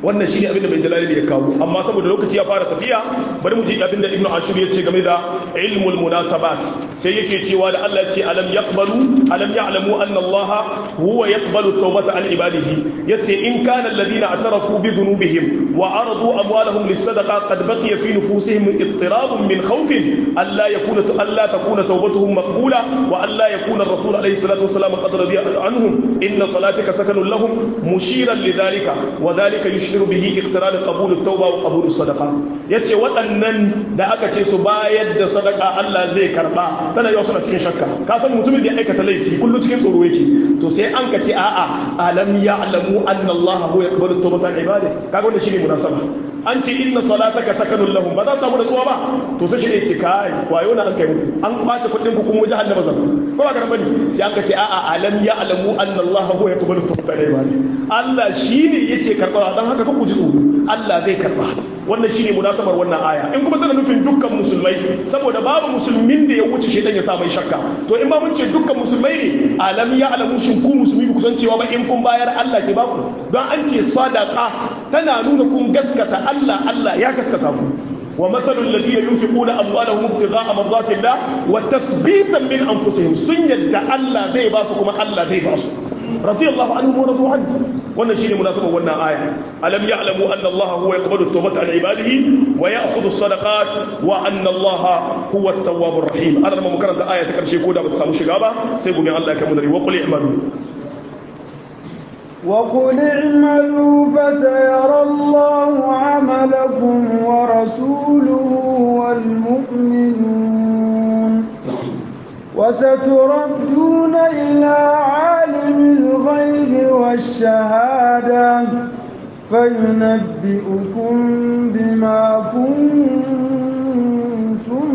wannan shine abin da bai jalali ya kawo amma saboda lokaci ya fara tafiya bari mu ji abin da ibnu ashur ya ce game da ilmul munasabat sai yake cewa da Allah ya ce alam yaqbalu alam ya'lamu anna Allah huwa yaqbalu tawbata an ibadihi yace in kana alladhina atarafu bi dhunubihim wa aradu amwalahum lis-sadaqa qad baqiya fi nufusihim ittirab min khawf alla yakuna alla takuna tawbatuhum maqbula wa alla yakuna ar-rasul alayhi salatu wasalam qad radiya anhum inna salatika sakanun lahum mushiran lidhalika wa dhalika yushhiru bihi iqtiran qabul at-tawba wa qabul as-sadaqa yace waɗannan da aka ce su bayar da sadaka Allah zai karba tana yau suna cikin shakka ka san mutumin da ya aikata laifi kullum cikin tsoro yake to sai an ka ce a'a alam ya'lamu anna Allah huwa yaqbalu tawbata al-ibadi kaga wannan shine munasaba an ce inna salataka sakanun lahum ba za su samu nutsuwa ba to sai shi ne ce kai wayo na an kai muku an kwace kuɗin ku kuma jahannama zan ko ba karan bane sai an ka ce a'a alam ya'lamu anna Allah huwa yaqbalu tawbata al-ibadi Allah shine yake karɓa dan haka ku ji tsoro Allah zai karɓa wannan shine munasabar wannan aya in kuma tana nufin dukkan musulmai saboda babu musulmin da ya wuce shedan ya sa mai shakka to in ba mun ce dukkan musulmai ne alam ya alamu shin ku musulmi ku san cewa ba in kun bayar Allah ke baku don an ce sadaqa tana nuna kun gaskata Allah Allah ya gaskata ku ومثل الذين ينفقون أموالهم ابتغاء مرضات الله وتثبيتا من أنفسهم سنة الله ذي باسكم الله ذي باسكم رضي الله عنهم ورضوا عنه wannan shine munasaba wannan aya alam ya'lamu anna Allah huwa yaqbalu at-tawbata an ibadihi wa ya'khudhu as-sadaqat wa anna Allah huwa at-tawwabur rahim ana mu karanta aya ta karshe ko da ba ta samu shiga ba sai gobe Allah ya kai mu dare wa qul i'malu وقل اعملوا فسيرى الله عملكم ورسوله والمؤمنون وستردون إلى عالم الغيب والشهادة فينبئكم بما كنتم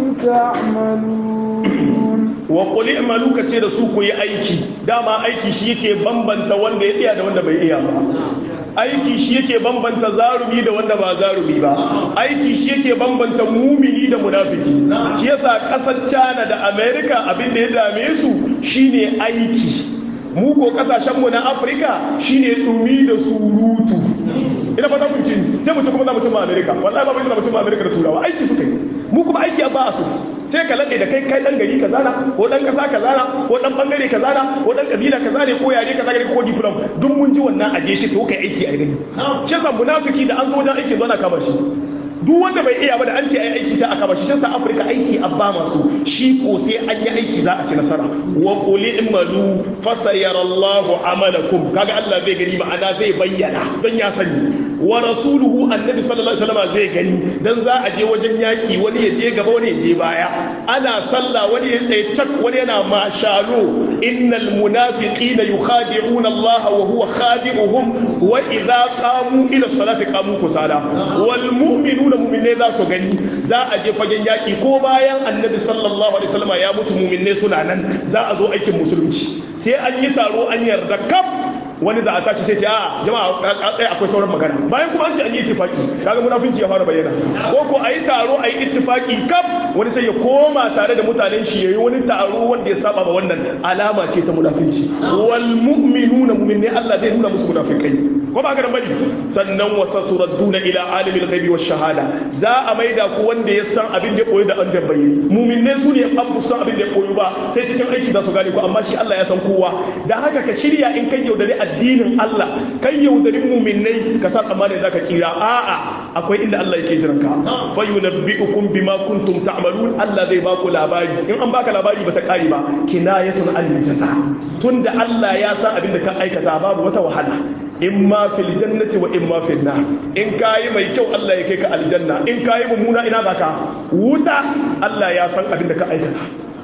تعملون وقل اعملوا كتير سوكو يا aiki dama aiki shi yake bambanta wanda ya iya da wanda bai iya ba aiki shi yake bambanta zarumi da wanda ba zarumi ba aiki shi yake bambanta mumini da munafiki shi yasa kasar China da America abin da ya dame su shine aiki mu ko kasashen mu na Afirka shine dumi da surutu ina fata mun ci sai mu ci kuma za mu ci ma America wallahi ba mu da mu ci ma America da turawa aiki suka yi mu kuma aiki ba a so sai ka laɗe da kai kai ɗan gari kaza na ko ɗan ƙasa kaza na ko ɗan ɓangare kaza na ko ɗan ƙabila kaza ne ko yare kaza ne ko diplom duk mun ji wannan aje shi to kai aiki a gani shi yasa munafiki da an zo wajen aiki zo na kama shi duk wanda bai iya ba da an ce ai aiki sai a kama shi shi yasa Afirka aiki abba masu shi ko sai an yi aiki za a ci nasara wa qul imalu fasayarallahu amalakum kaga Allah zai gani ma'ana zai bayyana don ya sani wa rasuluhu annabi sallallahu alaihi wasallam zai gani dan za a je wajen yaki wani ya je gaba wani ya je baya ana sallah wani ya tsaye cak wani yana mashalo innal munafiqina yukhadi'una Allah wa huwa khadi'uhum wa idza qamu ila salati qamu kusala wal mu'minuna mu'minai za su gani za a je fagen yaki ko bayan annabi sallallahu alaihi wasallam ya mutu mu'minai suna nan za a zo aikin musulunci sai an yi taro an yarda kaf wani za a tashi sai ce a jama'a a tsaye akwai sauran magana bayan kuma an ce an yi ittifaki kaga munafinci ya fara bayyana ko ko a yi taro a yi ittifaki kaf wani sai ya koma tare da mutanen shi yayi wani taro wanda ya saba ba wannan alama ce ta munafinci wal mu'minuna mu'minne Allah zai nuna musu munafikai ko ba ka da bari sannan wa saturadduna ila alimil ghaibi wash shahada za a maida ku wanda ya san abin da ya koyi da an da bayyana mu'minne su ne an san abin da ya koyi ba sai cikin aiki za su gane ku amma shi Allah ya san kowa da haka ka shirya in kai yaudare addinin Allah kai yaudarin mu'minnai ka sa tsammanin zaka tsira a'a akwai inda Allah yake jiran ka fa yunabbi'ukum bima kuntum ta'malun Allah zai baku labari in an baka labari bata kare ba kinayatun an jaza tunda Allah ya san abin da ka aikata babu wata wahala in ma fil jannati wa in ma fil nar in kayi mai kyau Allah ya kai ka aljanna in kayi mummuna ina zaka wuta Allah ya san abin da ka aikata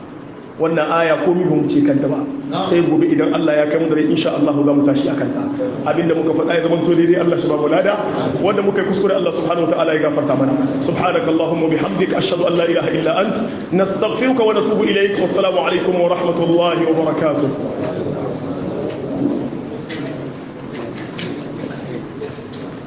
wannan aya ko mi ba mu ce kanta ba sai gobe idan Allah ya kai mu dare insha Allah za mu tashi akan ta abinda muka faɗa ya zama to daidai Allah shi ba mu lada wanda muka yi kuskure Allah subhanahu wa ta'ala ya gafarta mana subhanaka allahumma bihamdika ashhadu an la ilaha illa ant nastaghfiruka wa natubu ilayk wassalamu alaikum wa rahmatullahi wa barakatuh